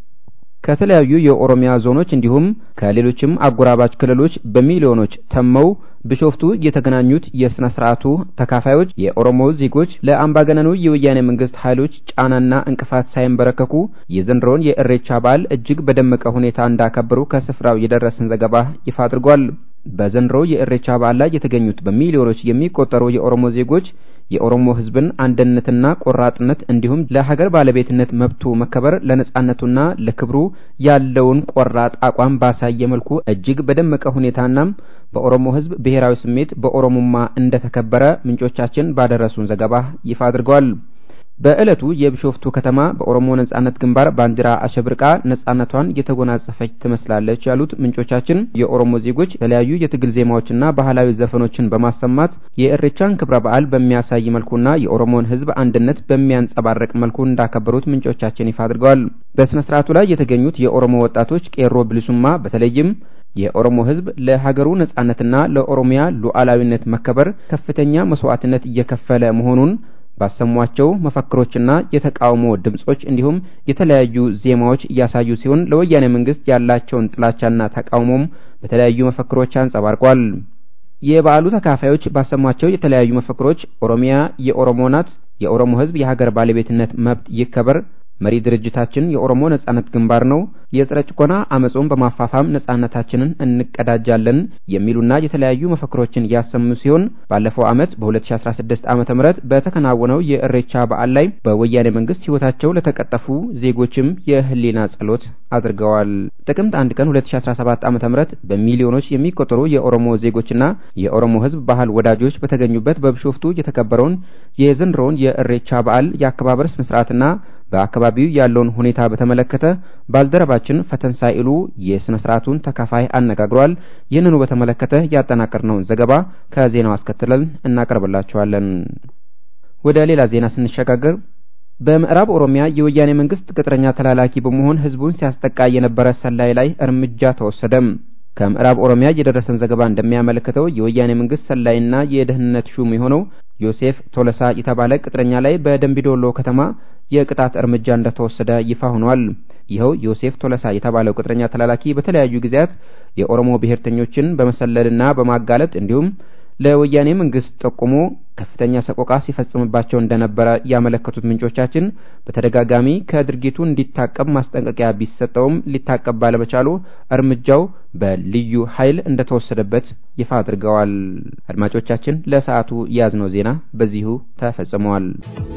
ከተለያዩ የኦሮሚያ ዞኖች እንዲሁም ከሌሎችም አጎራባች ክልሎች በሚሊዮኖች ተመው ቢሾፍቱ የተገናኙት የስነ ስርዓቱ ተካፋዮች የኦሮሞ ዜጎች ለአምባገነኑ የወያኔ መንግስት ኃይሎች ጫናና እንቅፋት ሳይንበረከኩ የዘንድሮውን የእሬቻ በዓል እጅግ በደመቀ ሁኔታ እንዳከበሩ ከስፍራው የደረሰን ዘገባ ይፋ አድርጓል። በዘንድሮ የእሬቻ በዓል ላይ የተገኙት በሚሊዮኖች የሚቆጠሩ የኦሮሞ ዜጎች የኦሮሞ ህዝብን አንድነትና ቆራጥነት እንዲሁም ለሀገር ባለቤትነት መብቱ መከበር ለነጻነቱና ለክብሩ ያለውን ቆራጥ አቋም ባሳየ መልኩ እጅግ በደመቀ ሁኔታና በኦሮሞ ህዝብ ብሔራዊ ስሜት በኦሮሞማ እንደተከበረ ምንጮቻችን ባደረሱን ዘገባ ይፋ አድርገዋል። በዕለቱ የቢሾፍቱ ከተማ በኦሮሞ ነጻነት ግንባር ባንዲራ አሸብርቃ ነጻነቷን የተጎናጸፈች ትመስላለች ያሉት ምንጮቻችን የኦሮሞ ዜጎች የተለያዩ የትግል ዜማዎችና ባህላዊ ዘፈኖችን በማሰማት የእሬቻን ክብረ በዓል በሚያሳይ መልኩና የኦሮሞን ህዝብ አንድነት በሚያንጸባርቅ መልኩ እንዳከበሩት ምንጮቻችን ይፋ አድርገዋል። በስነ ስርዓቱ ላይ የተገኙት የኦሮሞ ወጣቶች ቄሮ ብልሱማ በተለይም የኦሮሞ ህዝብ ለሀገሩ ነጻነትና ለኦሮሚያ ሉዓላዊነት መከበር ከፍተኛ መስዋዕትነት እየከፈለ መሆኑን ባሰሟቸው መፈክሮችና የተቃውሞ ድምጾች እንዲሁም የተለያዩ ዜማዎች እያሳዩ ሲሆን ለወያኔ መንግስት ያላቸውን ጥላቻና ተቃውሞም በተለያዩ መፈክሮች አንጸባርቋል። የበዓሉ ተካፋዮች ባሰሟቸው የተለያዩ መፈክሮች ኦሮሚያ የኦሮሞ ናት፣ የኦሮሞ ህዝብ የሀገር ባለቤትነት መብት ይከበር፣ መሪ ድርጅታችን የኦሮሞ ነጻነት ግንባር ነው፣ የጸረ ጭቆና አመጹን በማፋፋም ነጻነታችንን እንቀዳጃለን የሚሉና የተለያዩ መፈክሮችን ያሰሙ ሲሆን ባለፈው ዓመት በ2016 ዓመተ ምህረት በተከናወነው የእሬቻ በዓል ላይ በወያኔ መንግስት ህይወታቸው ለተቀጠፉ ዜጎችም የህሊና ጸሎት አድርገዋል። ጥቅምት አንድ ቀን 2017 ዓመተ ምህረት በሚሊዮኖች የሚቆጠሩ የኦሮሞ ዜጎችና የኦሮሞ ህዝብ ባህል ወዳጆች በተገኙበት በቢሾፍቱ የተከበረውን የዘንድሮውን የእሬቻ በዓል የአከባበር ስነ ስርዓትና በአካባቢው ያለውን ሁኔታ በተመለከተ ባልደረባችን ፈተን ሳይሉ የሥነ ሥርዓቱን ተካፋይ አነጋግሯል። ይህንኑ በተመለከተ ያጠናቀርነውን ዘገባ ከዜናው አስከትለን እናቀርብላችኋለን። ወደ ሌላ ዜና ስንሸጋገር በምዕራብ ኦሮሚያ የወያኔ መንግስት ቅጥረኛ ተላላኪ በመሆን ህዝቡን ሲያስጠቃ የነበረ ሰላይ ላይ እርምጃ ተወሰደም። ከምዕራብ ኦሮሚያ የደረሰን ዘገባ እንደሚያመለክተው የወያኔ መንግስት ሰላይና የደህንነት ሹም የሆነው ዮሴፍ ቶለሳ የተባለ ቅጥረኛ ላይ በደንቢዶሎ ከተማ የቅጣት እርምጃ እንደተወሰደ ይፋ ሆኗል። ይኸው ዮሴፍ ቶለሳ የተባለው ቅጥረኛ ተላላኪ በተለያዩ ጊዜያት የኦሮሞ ብሔርተኞችን በመሰለልና በማጋለጥ እንዲሁም ለወያኔ መንግስት ጠቁሞ ከፍተኛ ሰቆቃ ሲፈጽምባቸው እንደነበረ ያመለከቱት ምንጮቻችን በተደጋጋሚ ከድርጊቱ እንዲታቀብ ማስጠንቀቂያ ቢሰጠውም ሊታቀብ ባለመቻሉ እርምጃው በልዩ ኃይል እንደተወሰደበት ይፋ አድርገዋል። አድማጮቻችን፣ ለሰዓቱ የያዝነው ዜና በዚሁ ተፈጽመዋል።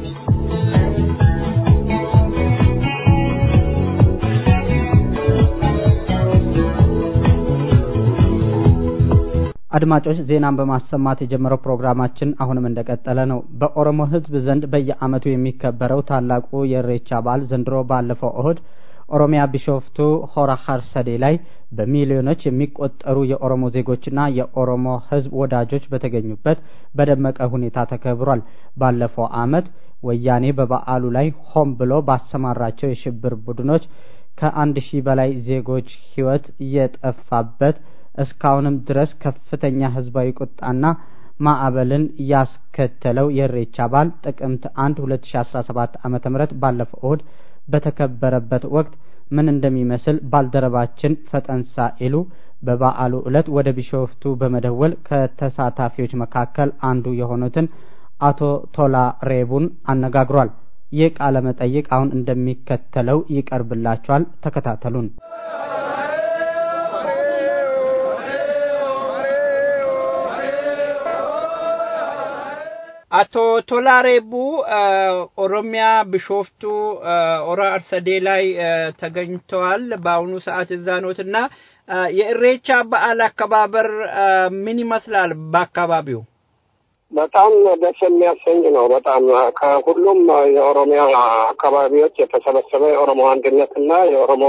አድማጮች ዜናን በማሰማት የጀመረው ፕሮግራማችን አሁንም እንደቀጠለ ነው። በኦሮሞ ሕዝብ ዘንድ በየዓመቱ የሚከበረው ታላቁ የእሬቻ በዓል ዘንድሮ ባለፈው እሁድ ኦሮሚያ ቢሾፍቱ ሆራ ሀርሰዴ ላይ በሚሊዮኖች የሚቆጠሩ የኦሮሞ ዜጎችና የኦሮሞ ሕዝብ ወዳጆች በተገኙበት በደመቀ ሁኔታ ተከብሯል። ባለፈው ዓመት ወያኔ በበዓሉ ላይ ሆን ብሎ ባሰማራቸው የሽብር ቡድኖች ከአንድ ሺህ በላይ ዜጎች ሕይወት የጠፋበት እስካሁንም ድረስ ከፍተኛ ህዝባዊ ቁጣና ማዕበልን ያስከተለው የእሬቻ በዓል ጥቅምት አንድ ሁለት ሺ አስራ ሰባት ዓመተ ምህረት ባለፈው እሁድ በተከበረበት ወቅት ምን እንደሚመስል ባልደረባችን ፈጠንሳ ኢሉ በበዓሉ ዕለት ወደ ቢሾፍቱ በመደወል ከተሳታፊዎች መካከል አንዱ የሆኑትን አቶ ቶላ ሬቡን አነጋግሯል። ይህ ቃለ መጠይቅ አሁን እንደሚከተለው ይቀርብላችኋል። ተከታተሉን። አቶ ቶላ ሬቡ ኦሮሚያ ቢሾፍቱ ኦራ አርሰዴ ላይ ተገኝተዋል። በአሁኑ ሰዓት እዛ ኖትና የእሬቻ በዓል አከባበር ምን ይመስላል በአካባቢው? በጣም ደስ የሚያሰኝ ነው። በጣም ከሁሉም የኦሮሚያ አካባቢዎች የተሰበሰበ የኦሮሞ አንድነትና የኦሮሞ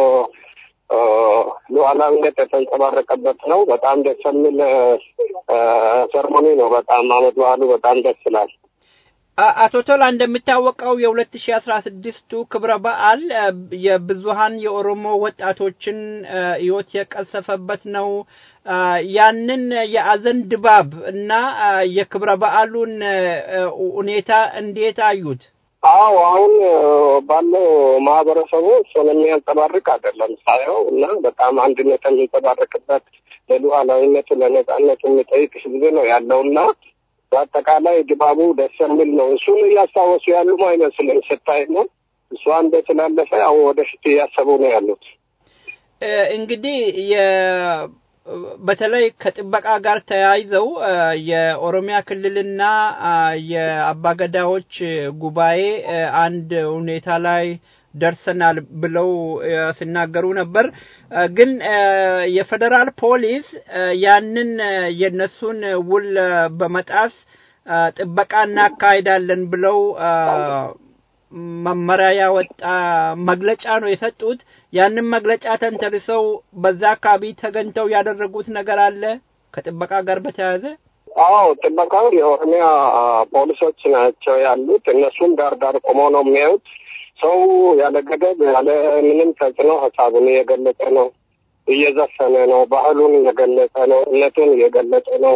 ሉዓላዊነት የተንጸባረቀበት ነው። በጣም ደስ የሚል ሰርሞኒ ነው። በጣም አመት በዓሉ በጣም ደስ ይላል። አቶ ቶላ እንደሚታወቀው የሁለት ሺ አስራ ስድስቱ ክብረ በዓል የብዙሀን የኦሮሞ ወጣቶችን ህይወት የቀሰፈበት ነው። ያንን የአዘን ድባብ እና የክብረ በዓሉን ሁኔታ እንዴት አዩት? አዎ አሁን ባለው ማህበረሰቡ እሱን የሚያንጸባርቅ አይደለም ሳየው እና በጣም አንድነት የሚንጸባረቅበት ለሉዓላዊነቱ ለነጻነቱ የሚጠይቅ ህዝብ ነው ያለው እና በአጠቃላይ ድባቡ ደስ የሚል ነው። እሱን እያስታወሱ ያሉም አይመስልም ስታይ ነው። እሷ እንደ ስላለፈ አሁን ወደፊት እያሰቡ ነው ያሉት። እንግዲህ በተለይ ከጥበቃ ጋር ተያይዘው የኦሮሚያ ክልልና የአባገዳዎች ጉባኤ አንድ ሁኔታ ላይ ደርሰናል ብለው ሲናገሩ ነበር። ግን የፌዴራል ፖሊስ ያንን የነሱን ውል በመጣስ ጥበቃ እናካሂዳለን ብለው መመሪያ ያወጣ መግለጫ ነው የሰጡት። ያንን መግለጫ ተንተርሰው በዛ አካባቢ ተገኝተው ያደረጉት ነገር አለ ከጥበቃ ጋር በተያያዘ? አዎ ጥበቃው የኦሮሚያ ፖሊሶች ናቸው ያሉት። እነሱም ዳር ዳር ቆመው ነው የሚያዩት። ሰው ያለ ገደብ ያለ ምንም ተጽዕኖ ሀሳቡን እየገለጸ ነው፣ እየዘፈነ ነው፣ ባህሉን እየገለጸ ነው፣ እምነቱን እየገለጸ ነው።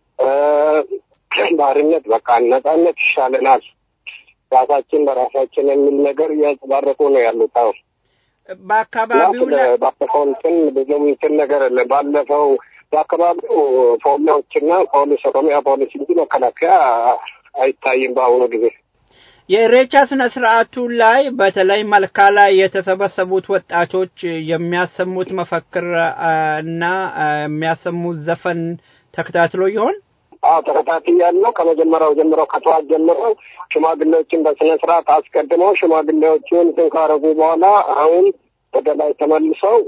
ባርነት በቃ ነጻነት ይሻለናል ራሳችን በራሳችን የሚል ነገር እያንጸባረቁ ነው ያሉት። አሁን በአካባቢው ባለፈው እንትን ብዙም እንትን ነገር የለ ባለፈው በአካባቢው ፖሊሶችና ፖሊስ ኦሮሚያ ፖሊስ እንጂ መከላከያ አይታይም በአሁኑ ጊዜ። የኢሬቻ ስነ ስርዓቱ ላይ በተለይ መልካ ላይ የተሰበሰቡት ወጣቶች የሚያሰሙት መፈክር እና የሚያሰሙት ዘፈን ተከታትሎ ይሆን? አዎ ተከታትያለሁ። ከመጀመሪያው ጀምሮ ከጠዋት ጀምሮ ሽማግሌዎችን በስነ ስርዓት አስቀድመው ሽማግሌዎቹን እንትን ካረጉ በኋላ አሁን ወደ ላይ ተመልሰው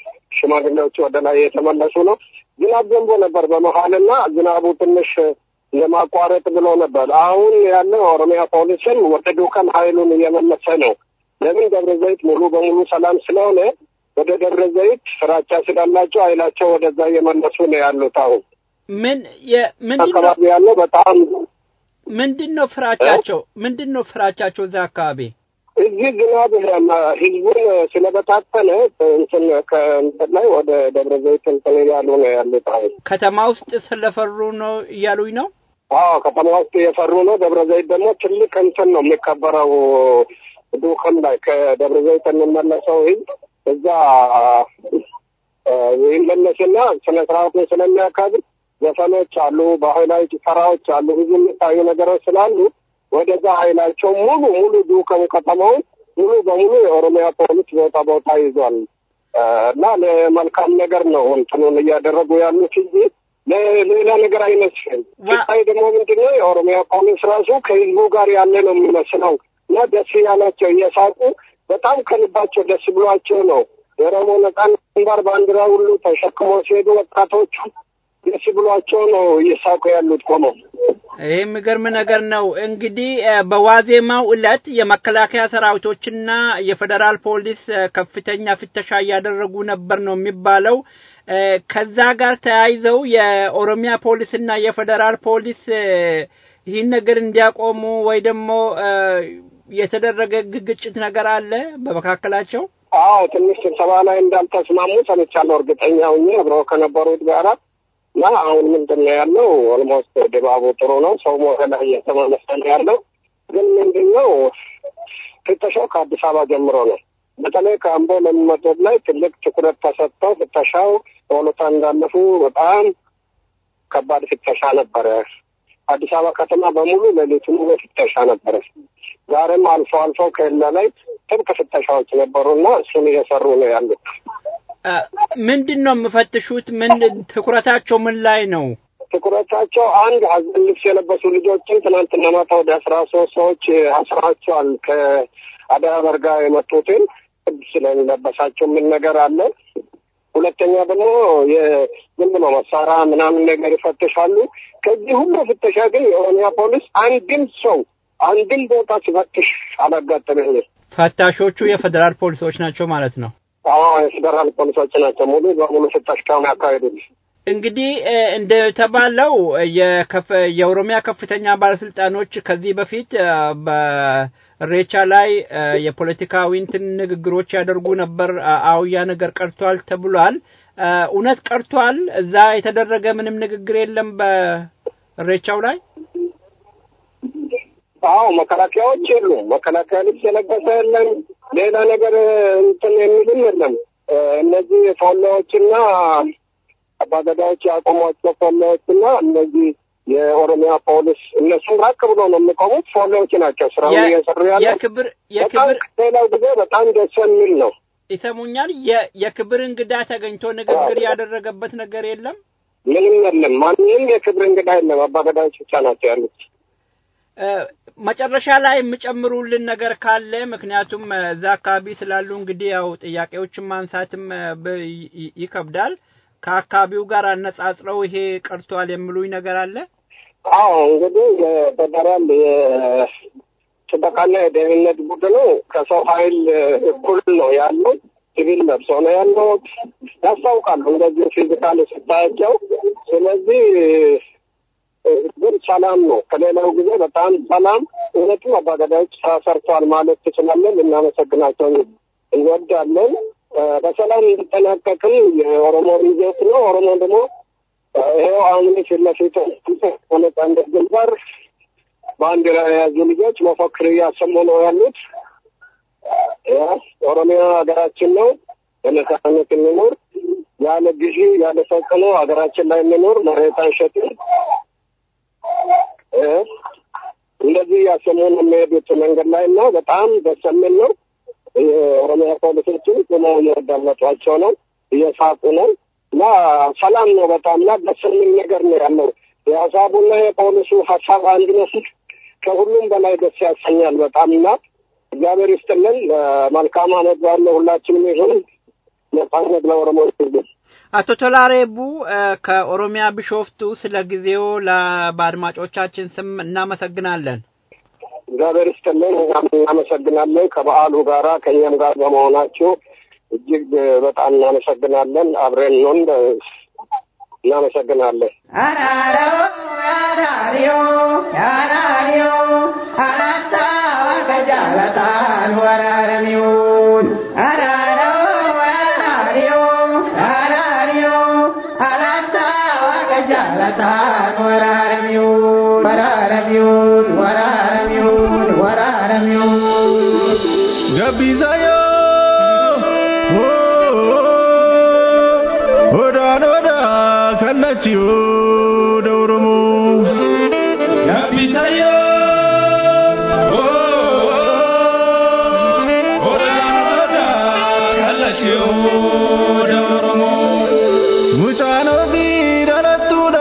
ሽማግሌዎቹ ወደ ላይ የተመለሱ ነው። ዝናብ ዘንቦ ነበር በመሀልና ዝናቡ ትንሽ ለማቋረጥ ብሎ ነበር። አሁን ያለው ኦሮሚያ ፖሊስም ወደ ዱከም ኃይሉን እየመለሰ ነው። ለምን ደብረ ዘይት ሙሉ በሙሉ ሰላም ስለሆነ ወደ ደብረ ዘይት ፍራቻ ስላላቸው ኃይላቸው ወደዛ እየመለሱ ነው ያሉት። አሁን ምን ምንድን ነው አካባቢ ያለው በጣም ምንድን ነው ፍራቻቸው? ምንድን ነው ፍራቻቸው እዛ አካባቢ? እዚህ ዝናብ ህዝቡን ስለበታተነ እንትን ከእንትን ላይ ወደ ደብረ ዘይት እንትን እያሉ ነው ያሉት። አሁን ከተማ ውስጥ ስለፈሩ ነው እያሉኝ ነው። አዎ ከተማ ውስጥ የፈሩ ነው። ደብረ ዘይት ደግሞ ትልቅ እንትን ነው የሚከበረው ዱከም ላይ ከደብረ ዘይት የሚመለሰው ህዝብ እዛ ይመለስና ስነ ስርዓቱን ስለሚያካብር ዘፈኖች አሉ፣ ባህላዊ ጭፈራዎች አሉ፣ ብዙ የሚታዩ ነገሮች ስላሉ ወደዛ ኃይላቸው ሙሉ ሙሉ ዱከም ከተማውን ሙሉ በሙሉ የኦሮሚያ ፖሊስ ቦታ ቦታ ይዟል እና ለመልካም ነገር ነው እንትኑን እያደረጉ ያሉት እንጂ ለሌላ ነገር አይመስልም። ሲታይ ደግሞ ምንድነው የኦሮሚያ ፖሊስ ራሱ ከህዝቡ ጋር ያለ ነው የሚመስለው እና ደስ ያላቸው እየሳቁ በጣም ከልባቸው ደስ ብሏቸው ነው የኦሮሞ ነጻነት ግንባር ባንዲራ ሁሉ ተሸክሞ ሲሄዱ ወጣቶቹ ደስ ብሏቸው ነው እየሳቁ ያሉት ቆመው። ይህ የሚገርም ነገር ነው። እንግዲህ በዋዜማው ዕለት የመከላከያ ሰራዊቶችና የፌዴራል ፖሊስ ከፍተኛ ፍተሻ እያደረጉ ነበር ነው የሚባለው። ከዛ ጋር ተያይዘው የኦሮሚያ ፖሊስና የፌዴራል ፖሊስ ይህን ነገር እንዲያቆሙ ወይ ደግሞ የተደረገ ግጭት ነገር አለ በመካከላቸው? አዎ ትንሽ ስብሰባ ላይ እንዳልተስማሙ ሰምቻለሁ። እርግጠኛ ሁኜ አብረው ከነበሩት ጋራ እና አሁን ምንድን ነው ያለው? ኦልሞስት ድባቡ ጥሩ ነው። ሰው ወደ ላይ እየተመለሰ ነው ያለው። ግን ምንድን ነው ፍተሻው ከአዲስ አበባ ጀምሮ ነው። በተለይ ከአምቦ ለሚመጡት ላይ ትልቅ ትኩረት ተሰጥተው ፍተሻው በሁለታ እንዳለፉ በጣም ከባድ ፍተሻ ነበረ። አዲስ አበባ ከተማ በሙሉ ሌሊቱ ሙሉ ፍተሻ ነበረ። ዛሬም አልፎ አልፎ ከሌላ ላይ ጥብቅ ፍተሻዎች ነበሩና እሱን እየሰሩ ነው ያሉት። ምንድን ነው የምፈትሹት? ምን ትኩረታቸው ምን ላይ ነው? ትኩረታቸው አንድ ሀዘን ልብስ የለበሱ ልጆችን ትናንትና ማታ ወደ አስራ ሶስት ሰዎች አስራቸዋል። ከአደራ በርጋ የመጡትን ቅዱስ ስለለበሳቸው ምን ነገር አለ። ሁለተኛ ደግሞ የዝም ብሎ መሳሪያ ምናምን ነገር ይፈትሻሉ። ከዚህ ሁሉ ፍተሻ ግን የኦሮሚያ ፖሊስ አንድም ሰው አንድም ቦታ ሲፈትሽ አላጋጠመኝም። ፈታሾቹ የፌዴራል ፖሊሶች ናቸው ማለት ነው። አዎ የፌዴራል ፖሊሶች ናቸው ሙሉ በሙሉ ፍተሻ ያካሄዱት። እንግዲህ እንደተባለው የኦሮሚያ ከፍተኛ ባለስልጣኖች ከዚህ በፊት በሬቻ ላይ የፖለቲካዊ እንትን ንግግሮች ያደርጉ ነበር። አውያ ነገር ቀርቷል ተብሏል። እውነት ቀርቷል? እዛ የተደረገ ምንም ንግግር የለም በሬቻው ላይ? አዎ መከላከያዎች የሉም። መከላከያ ልብስ የለበሰ የለም። ሌላ ነገር እንትን የሚልም የለም። እነዚህ ፎሎዎችና አባገዳዎች ያቆሟቸው ፎሎዎችና እነዚህ የኦሮሚያ ፖሊስ እነሱም ራቅ ብሎ ነው የሚቆሙት። ፎሎዎች ናቸው ስራውን እየሰሩ ያለ የክብር በጣም ሌላው ጊዜ በጣም ደስ የሚል ነው። ይሰሙኛል። የክብር እንግዳ ተገኝቶ ንግግር ያደረገበት ነገር የለም። ምንም የለም። ማንም የክብር እንግዳ የለም። አባገዳዎች ብቻ ናቸው ያሉት። መጨረሻ ላይ የምጨምሩልን ነገር ካለ ምክንያቱም እዛ አካባቢ ስላሉ እንግዲህ ያው ጥያቄዎችን ማንሳትም ይከብዳል። ከአካባቢው ጋር አነጻጽረው ይሄ ቀርቷል የሚሉኝ ነገር አለ? አዎ እንግዲህ የፌደራል የጥበቃና የደህንነት ቡድኑ ከሰው ኃይል እኩል ነው ያለው። ሲቪል ለብሶ ነው ያለው። ያስታውቃሉ እንደዚህ ፊዚካል ስታያቸው። ስለዚህ ግን ሰላም ነው። ከሌላው ጊዜ በጣም ሰላም። እውነቱም አባገዳዮች ስራ ሰርተዋል ማለት ትችላለን። ልናመሰግናቸው እንወዳለን። በሰላም እንዲጠናቀቅም የኦሮሞ ሪዞት ነው። ኦሮሞ ደግሞ ይኸው አሁን ፊት ለፊት ነጻነት ግንባር ባንዲራ የያዙ ልጆች መፈክር እያሰሙ ነው ያሉት። ኦሮሚያ ሀገራችን ነው፣ በነጻነት እንኖር፣ ያለ ግዢ ያለ ተጽዕኖ ሀገራችን ላይ እንኖር፣ መሬት አንሸጥም። እንደዚህ እያሰሙ ነው የሚሄዱት መንገድ ላይ እና በጣም ደስ የሚል ነው። የኦሮሚያ ፖሊሶችን ቁመው እያዳመጧቸው ነው፣ እየሳቁ ነው እና ሰላም ነው በጣም እና ደስ የሚል ነገር ነው ያለው። የሀሳቡና የፖሊሱ ሀሳብ አንድነት ከሁሉም በላይ ደስ ያሰኛል በጣም እና እግዚአብሔር ይስጥልን። መልካም አመት ባለ ሁላችንም ይሁን። ነጻነት ለኦሮሞ ሕዝብ። አቶ ቶላሬቡ ከኦሮሚያ ቢሾፍቱ ስለ ጊዜው በአድማጮቻችን ስም እናመሰግናለን። እግዚአብሔር ይስጥልን። እኛም እናመሰግናለን። ከበዓሉ ጋራ ከእኛም ጋር በመሆናችሁ እጅግ በጣም እናመሰግናለን። አብረን ነን። እናመሰግናለን። አራሮ አራሪዮ አራሪዮ አራታ ከጃለታን ወራረሚውን አራሮ አራሪዮ አራሪዮ አራታ ከጃለታን ወራረሚውን ወራረሚውን ወራረሚውን ወራረሚውን ገቢዛዮ ኦዳን ኦዳ ከላቺዮ ደውረሙ ገቢዛዮ ኦዳን ኦዳ ከላቺዮ ደውረሙ ሙጫኖ ቢረረቱዳ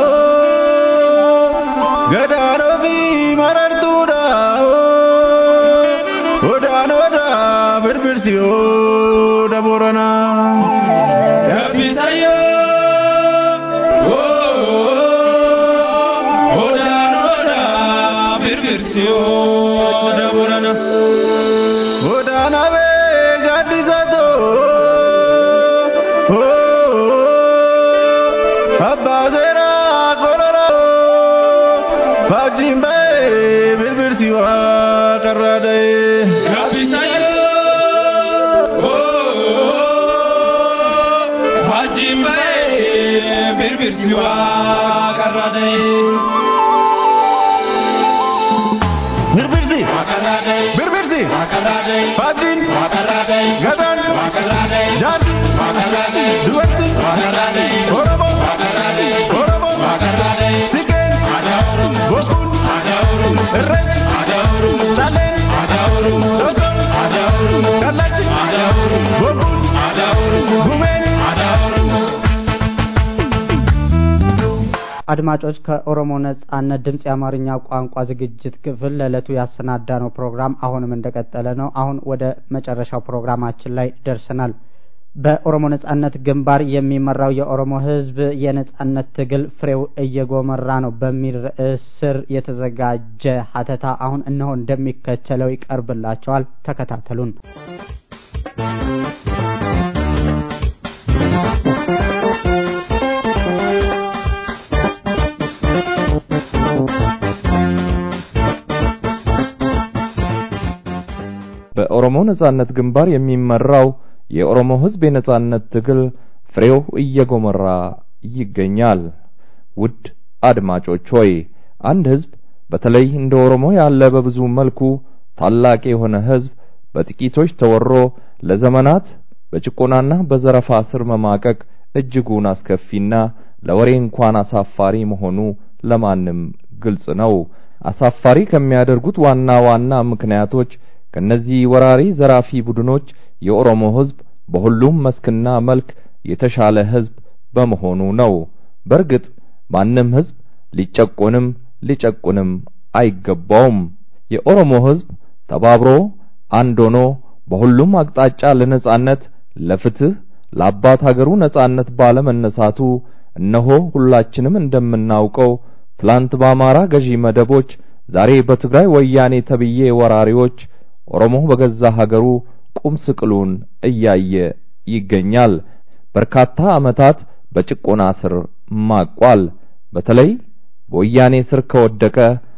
ገዳኖ ቢ መረርቱዳ ኦዳን ኦዳ ብርብርሲዮ ደቦረና ገቢሳዮ ኦዳን ኦዳ ብርብርሲዮ ደቦረና ኦዳና ቤ ጋዲሳቶ አባ ሴራ ቆረራ ፋጂምቤ ብርብርሲዋ ቀራደይ ጋቢሳዮ ፋጂምቤ ብርብርሲዋ ቀራደይ ብርብርሲ ብርብርሲ ፋጂን ገዳን ጃን ዱበቲ ኦሮሞ ኦሮሞ ሲቄን ቦኩን እረች ጫሌን ዶዶን ቀላች ቦኩን ጉሜን አድማጮች ከኦሮሞ ነጻነት ድምፅ የአማርኛ ቋንቋ ዝግጅት ክፍል ለዕለቱ ያሰናዳነው ፕሮግራም አሁንም እንደቀጠለ ነው። አሁን ወደ መጨረሻው ፕሮግራማችን ላይ ደርሰናል። በኦሮሞ ነጻነት ግንባር የሚመራው የኦሮሞ ሕዝብ የነጻነት ትግል ፍሬው እየጎመራ ነው በሚል ርዕስ ስር የተዘጋጀ ሀተታ አሁን እነሆ እንደሚከተለው ይቀርብላቸዋል። ተከታተሉን። በኦሮሞ ነጻነት ግንባር የሚመራው የኦሮሞ ህዝብ የነጻነት ትግል ፍሬው እየጎመራ ይገኛል። ውድ አድማጮች ሆይ አንድ ህዝብ በተለይ እንደ ኦሮሞ ያለ በብዙ መልኩ ታላቅ የሆነ ህዝብ በጥቂቶች ተወሮ ለዘመናት በጭቆናና በዘረፋ ስር መማቀቅ እጅጉን አስከፊና ለወሬ እንኳን አሳፋሪ መሆኑ ለማንም ግልጽ ነው። አሳፋሪ ከሚያደርጉት ዋና ዋና ምክንያቶች ከነዚህ ወራሪ ዘራፊ ቡድኖች የኦሮሞ ህዝብ በሁሉም መስክና መልክ የተሻለ ህዝብ በመሆኑ ነው። በእርግጥ ማንም ህዝብ ሊጨቆንም ሊጨቁንም አይገባውም። የኦሮሞ ህዝብ ተባብሮ አንድ ሆኖ በሁሉም አቅጣጫ ለነጻነት፣ ለፍትህ፣ ለአባት ሀገሩ ነጻነት ባለመነሳቱ እነሆ ሁላችንም እንደምናውቀው ትላንት በአማራ ገዢ መደቦች፣ ዛሬ በትግራይ ወያኔ ተብዬ ወራሪዎች ኦሮሞ በገዛ ሀገሩ ቁም ስቅሉን እያየ ይገኛል። በርካታ ዓመታት በጭቆና ስር ማቋል። በተለይ በወያኔ ስር ከወደቀ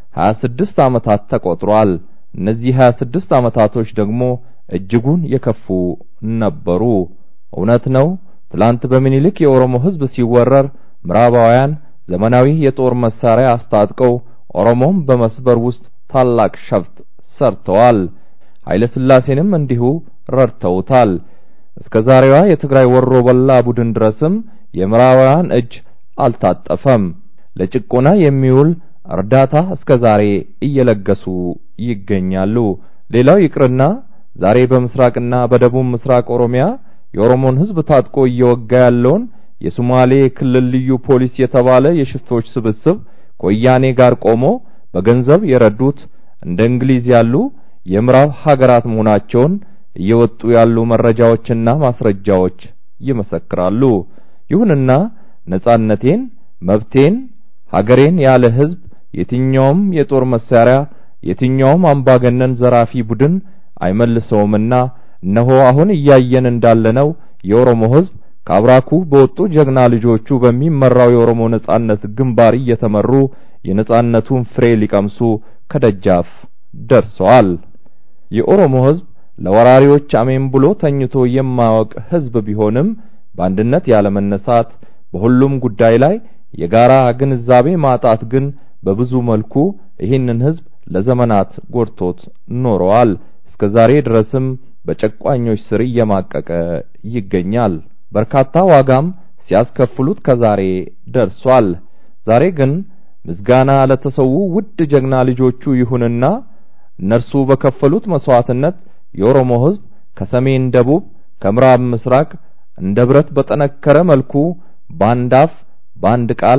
26 ዓመታት ተቆጥሯል። እነዚህ 26 ዓመታቶች ደግሞ እጅጉን የከፉ ነበሩ። እውነት ነው። ትላንት በምኒልክ የኦሮሞ ህዝብ ሲወረር ምዕራባውያን ዘመናዊ የጦር መሳሪያ አስታጥቀው ኦሮሞም በመስበር ውስጥ ታላቅ ሸፍጥ ሰርተዋል። ኃይለ ሥላሴንም እንዲሁ ረድተውታል። እስከ ዛሬዋ የትግራይ ወሮ በላ ቡድን ድረስም የምዕራባውያን እጅ አልታጠፈም። ለጭቆና የሚውል እርዳታ እስከ ዛሬ እየለገሱ ይገኛሉ። ሌላው ይቅርና ዛሬ በምስራቅና በደቡብ ምስራቅ ኦሮሚያ የኦሮሞን ህዝብ ታጥቆ እየወጋ ያለውን የሶማሌ ክልል ልዩ ፖሊስ የተባለ የሽፍቶች ስብስብ ከወያኔ ጋር ቆሞ በገንዘብ የረዱት እንደ እንግሊዝ ያሉ የምዕራብ ሀገራት መሆናቸውን እየወጡ ያሉ መረጃዎችና ማስረጃዎች ይመሰክራሉ። ይሁንና ነጻነቴን፣ መብቴን፣ ሀገሬን ያለ ህዝብ የትኛውም የጦር መሳሪያ የትኛውም አምባገነን ዘራፊ ቡድን አይመልሰውምና እነሆ አሁን እያየን እንዳለነው የኦሮሞ ህዝብ ከአብራኩ በወጡ ጀግና ልጆቹ በሚመራው የኦሮሞ ነጻነት ግንባር እየተመሩ የነጻነቱን ፍሬ ሊቀምሱ ከደጃፍ ደርሰዋል። የኦሮሞ ህዝብ ለወራሪዎች አሜን ብሎ ተኝቶ የማያውቅ ህዝብ ቢሆንም በአንድነት ያለመነሳት፣ በሁሉም ጉዳይ ላይ የጋራ ግንዛቤ ማጣት ግን በብዙ መልኩ ይህንን ህዝብ ለዘመናት ጎድቶት ኖረዋል። እስከ ዛሬ ድረስም በጨቋኞች ስር እየማቀቀ ይገኛል። በርካታ ዋጋም ሲያስከፍሉት ከዛሬ ደርሷል። ዛሬ ግን ምስጋና ለተሰዉ ውድ ጀግና ልጆቹ ይሁንና እነርሱ በከፈሉት መስዋዕትነት የኦሮሞ ህዝብ ከሰሜን ደቡብ፣ ከምዕራብ ምስራቅ እንደ ብረት በጠነከረ መልኩ በአንድ አፍ በአንድ ቃል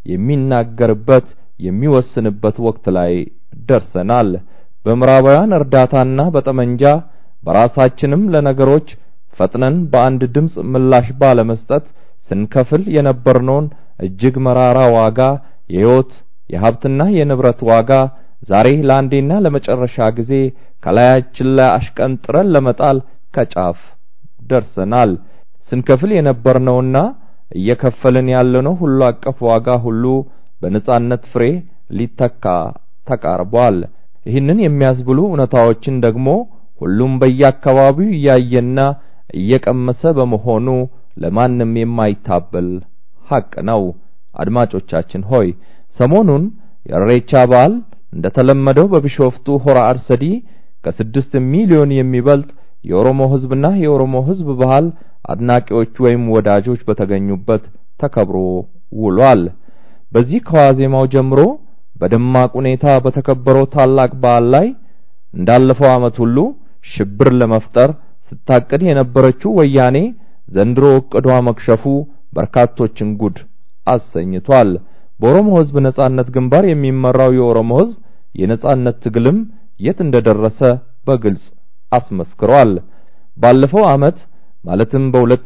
የሚናገርበት የሚወስንበት ወቅት ላይ ደርሰናል። በምዕራባውያን እርዳታና በጠመንጃ በራሳችንም ለነገሮች ፈጥነን በአንድ ድምፅ ምላሽ ባለመስጠት ስንከፍል የነበርነውን እጅግ መራራ ዋጋ የህይወት የሀብትና የንብረት ዋጋ ዛሬ ለአንዴና ለመጨረሻ ጊዜ ከላያችን ላይ አሽቀንጥረን ለመጣል ከጫፍ ደርሰናል። ስንከፍል የነበርነውና እየከፈልን ያለነው ሁሉ አቀፍ ዋጋ ሁሉ በነጻነት ፍሬ ሊተካ ተቃርቧል። ይህንን የሚያስብሉ እውነታዎችን ደግሞ ሁሉም በየአካባቢው እያየና እየቀመሰ በመሆኑ ለማንም የማይታበል ሐቅ ነው። አድማጮቻችን ሆይ ሰሞኑን የእሬቻ በዓል እንደተለመደው በቢሾፍቱ ሆራ አርሰዲ ከስድስት ሚሊዮን የሚበልጥ የኦሮሞ ህዝብና የኦሮሞ ህዝብ ባህል አድናቂዎች ወይም ወዳጆች በተገኙበት ተከብሮ ውሏል። በዚህ ከዋዜማው ጀምሮ በደማቅ ሁኔታ በተከበረው ታላቅ በዓል ላይ እንዳለፈው ዓመት ሁሉ ሽብር ለመፍጠር ስታቅድ የነበረችው ወያኔ ዘንድሮ እቅዷ መክሸፉ በርካቶችን ጉድ አሰኝቷል። በኦሮሞ ህዝብ ነጻነት ግንባር የሚመራው የኦሮሞ ህዝብ የነጻነት ትግልም የት እንደደረሰ በግልጽ አስመስክሯል። ባለፈው ዓመት ማለትም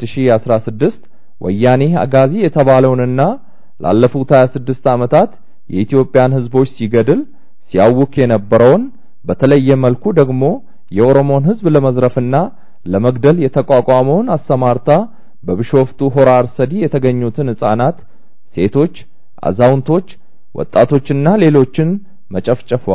በ2016 ወያኔ አጋዚ የተባለውንና ላለፉት 26 ዓመታት የኢትዮጵያን ህዝቦች ሲገድል ሲያውክ የነበረውን በተለየ መልኩ ደግሞ የኦሮሞን ህዝብ ለመዝረፍና ለመግደል የተቋቋመውን አሰማርታ በቢሾፍቱ ሆራ አርሰዲ የተገኙትን ህፃናት፣ ሴቶች፣ አዛውንቶች፣ ወጣቶችና ሌሎችን መጨፍጨፏ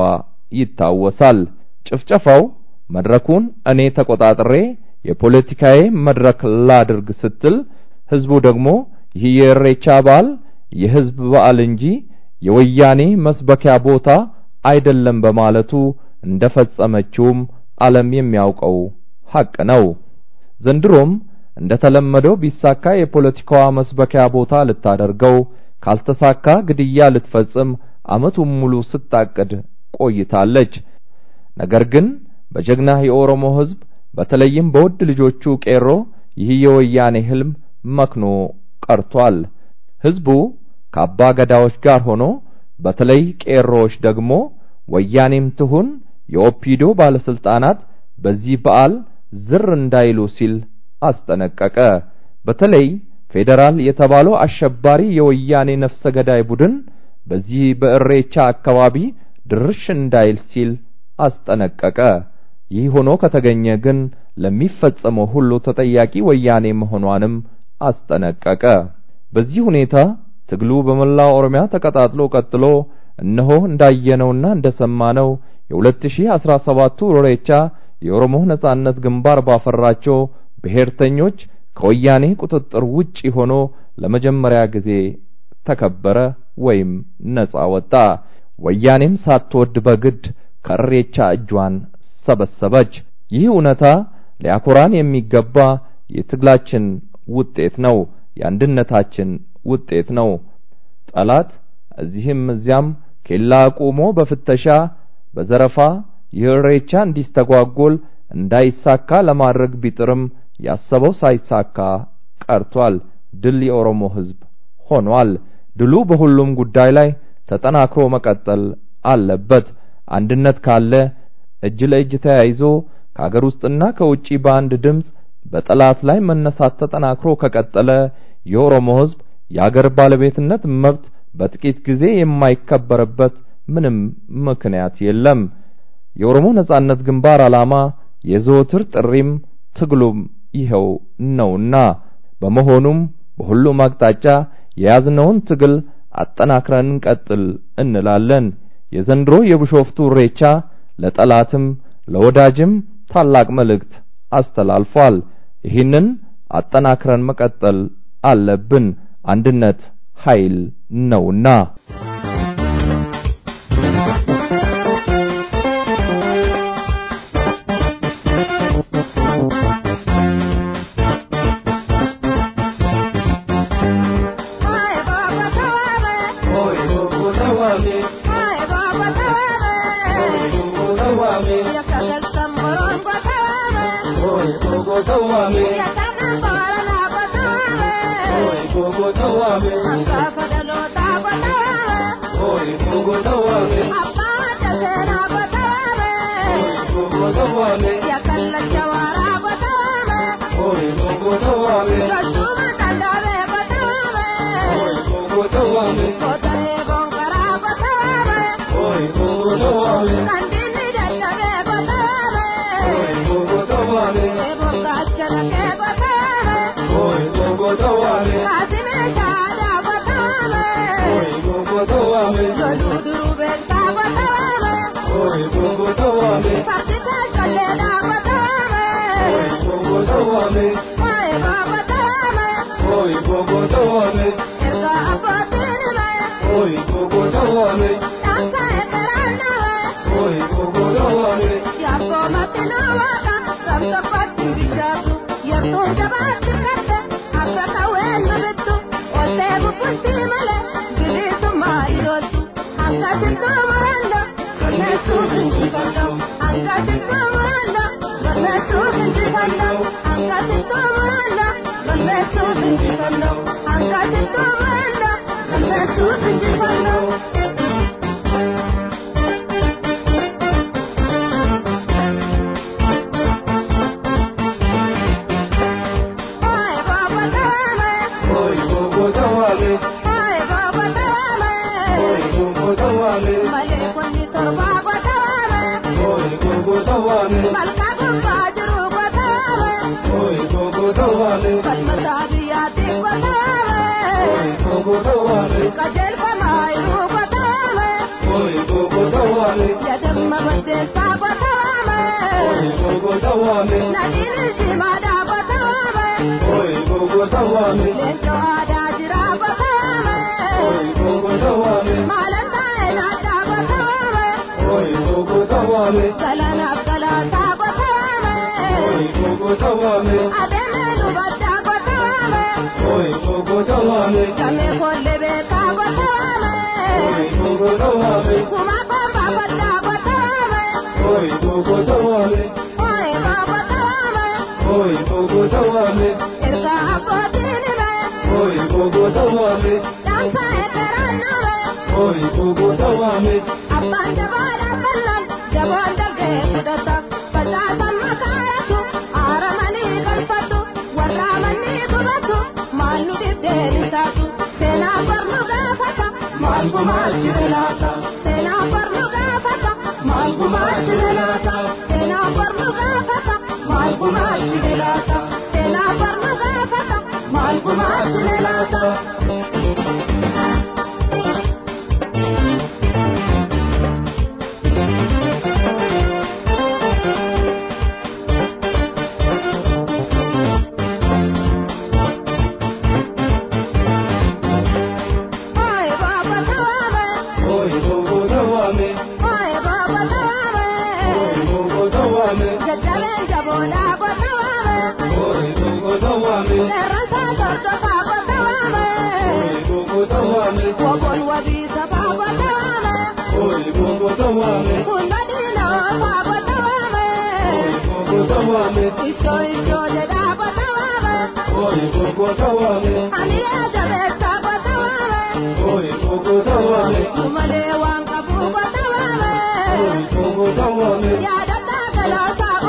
ይታወሳል። ጭፍጨፋው መድረኩን እኔ ተቆጣጥሬ የፖለቲካዬ መድረክ ላድርግ ስትል ህዝቡ ደግሞ ይህ የእሬቻ በዓል የህዝብ በዓል እንጂ የወያኔ መስበኪያ ቦታ አይደለም በማለቱ እንደፈጸመችውም ዓለም የሚያውቀው ሐቅ ነው። ዘንድሮም እንደተለመደው ቢሳካ የፖለቲካዋ መስበኪያ ቦታ ልታደርገው፣ ካልተሳካ ግድያ ልትፈጽም ዓመቱን ሙሉ ስታቅድ ቆይታለች። ነገር ግን በጀግና የኦሮሞ ህዝብ በተለይም በውድ ልጆቹ ቄሮ ይህ የወያኔ ህልም መክኖ ቀርቷል። ህዝቡ ከአባ ገዳዎች ጋር ሆኖ በተለይ ቄሮዎች ደግሞ ወያኔም ትሁን የኦፒዶ ባለስልጣናት በዚህ በዓል ዝር እንዳይሉ ሲል አስጠነቀቀ። በተለይ ፌዴራል የተባለው አሸባሪ የወያኔ ነፍሰ ገዳይ ቡድን በዚህ በእሬቻ አካባቢ ድርሽ እንዳይል ሲል አስጠነቀቀ። ይህ ሆኖ ከተገኘ ግን ለሚፈጸመው ሁሉ ተጠያቂ ወያኔ መሆኗንም አስጠነቀቀ። በዚህ ሁኔታ ትግሉ በመላው ኦሮሚያ ተቀጣጥሎ ቀጥሎ እነሆ እንዳየነውና እንደሰማነው የ2017ቱ ኢሬቻ የኦሮሞ ነጻነት ግንባር ባፈራቸው ብሔርተኞች ከወያኔ ቁጥጥር ውጪ ሆኖ ለመጀመሪያ ጊዜ ተከበረ ወይም ነጻ ወጣ። ወያኔም ሳትወድ በግድ ከእሬቻ እጇን ሰበሰበች። ይህ እውነታ ሊያኮራን የሚገባ የትግላችን ውጤት ነው፣ የአንድነታችን ውጤት ነው። ጠላት እዚህም እዚያም ኬላ ቆሞ በፍተሻ በዘረፋ የእሬቻ እንዲስተጓጎል እንዳይሳካ ለማድረግ ቢጥርም ያሰበው ሳይሳካ ቀርቷል። ድል የኦሮሞ ሕዝብ ሆኗል። ድሉ በሁሉም ጉዳይ ላይ ተጠናክሮ መቀጠል አለበት። አንድነት ካለ እጅ ለእጅ ተያይዞ ከአገር ውስጥና ከውጪ በአንድ ድምፅ በጠላት ላይ መነሳት ተጠናክሮ ከቀጠለ የኦሮሞ ህዝብ የአገር ባለቤትነት መብት በጥቂት ጊዜ የማይከበርበት ምንም ምክንያት የለም። የኦሮሞ ነጻነት ግንባር ዓላማ የዘወትር ጥሪም ትግሉም ይኸው ነውና በመሆኑም በሁሉም አቅጣጫ የያዝነውን ትግል አጠናክረን እንቀጥል እንላለን። የዘንድሮ የቢሾፍቱ ኢሬቻ ለጠላትም ለወዳጅም ታላቅ መልእክት አስተላልፏል። ይህንን አጠናክረን መቀጠል አለብን። አንድነት ኃይል ነውና።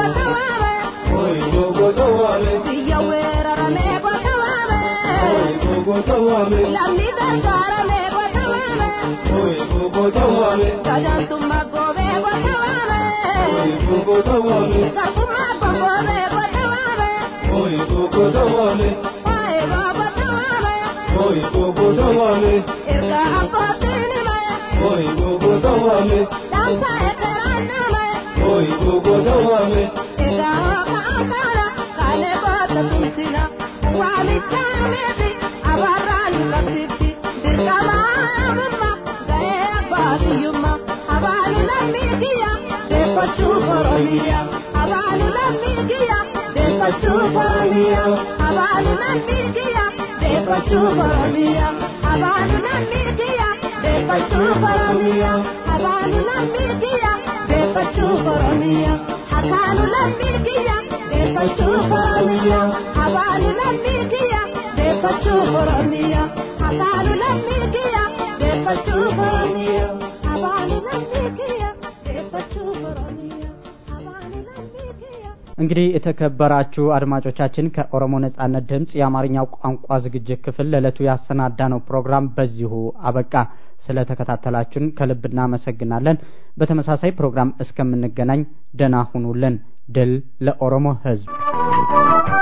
Biyya weerarame qotaame. tawame lamni gargaarame godhamame oye gogo tawame gajantumma goobe godhamame oye gogo tawame garbumma gombobe godhamame oye gogo tawame oye gogo tawame oye gogo tawame erga abbootinime oye gogo tawame dansa ekeraname oye gogo tawame erga hooka akana kale boota tumsina waamichaameti abarraan qabsifti dirqamaamumma ga'ee abbaatiyyumma abaalu lammii kiyya deeffachuu koromiyya abaalu lammii kiyya deeffachuu koromiyya abaalu lammii kiyya deeffachuu koromiyya abaalu lammii kiyya deeffachuu koromiyya abaalu lammii kiyya deeffachuu koromiyya hakaanu lammii kiyya deeffachuu koromiyya abaalu lammii kiyya deeffachuu koromiyya hakaanu lammii kiyya deeffachuu koromiyya abaalu lammii kiyya deeffachuu koromiyya abaalu lammii kiyya እንግዲህ የተከበራችሁ አድማጮቻችን ከኦሮሞ ነጻነት ድምፅ የአማርኛው ቋንቋ ዝግጅት ክፍል ለዕለቱ ያሰናዳነው ፕሮግራም በዚሁ አበቃ። ስለተከታተላችሁን ከልብ እናመሰግናለን። በተመሳሳይ ፕሮግራም እስከምንገናኝ ደህና ሁኑልን። ድል ለኦሮሞ ሕዝብ!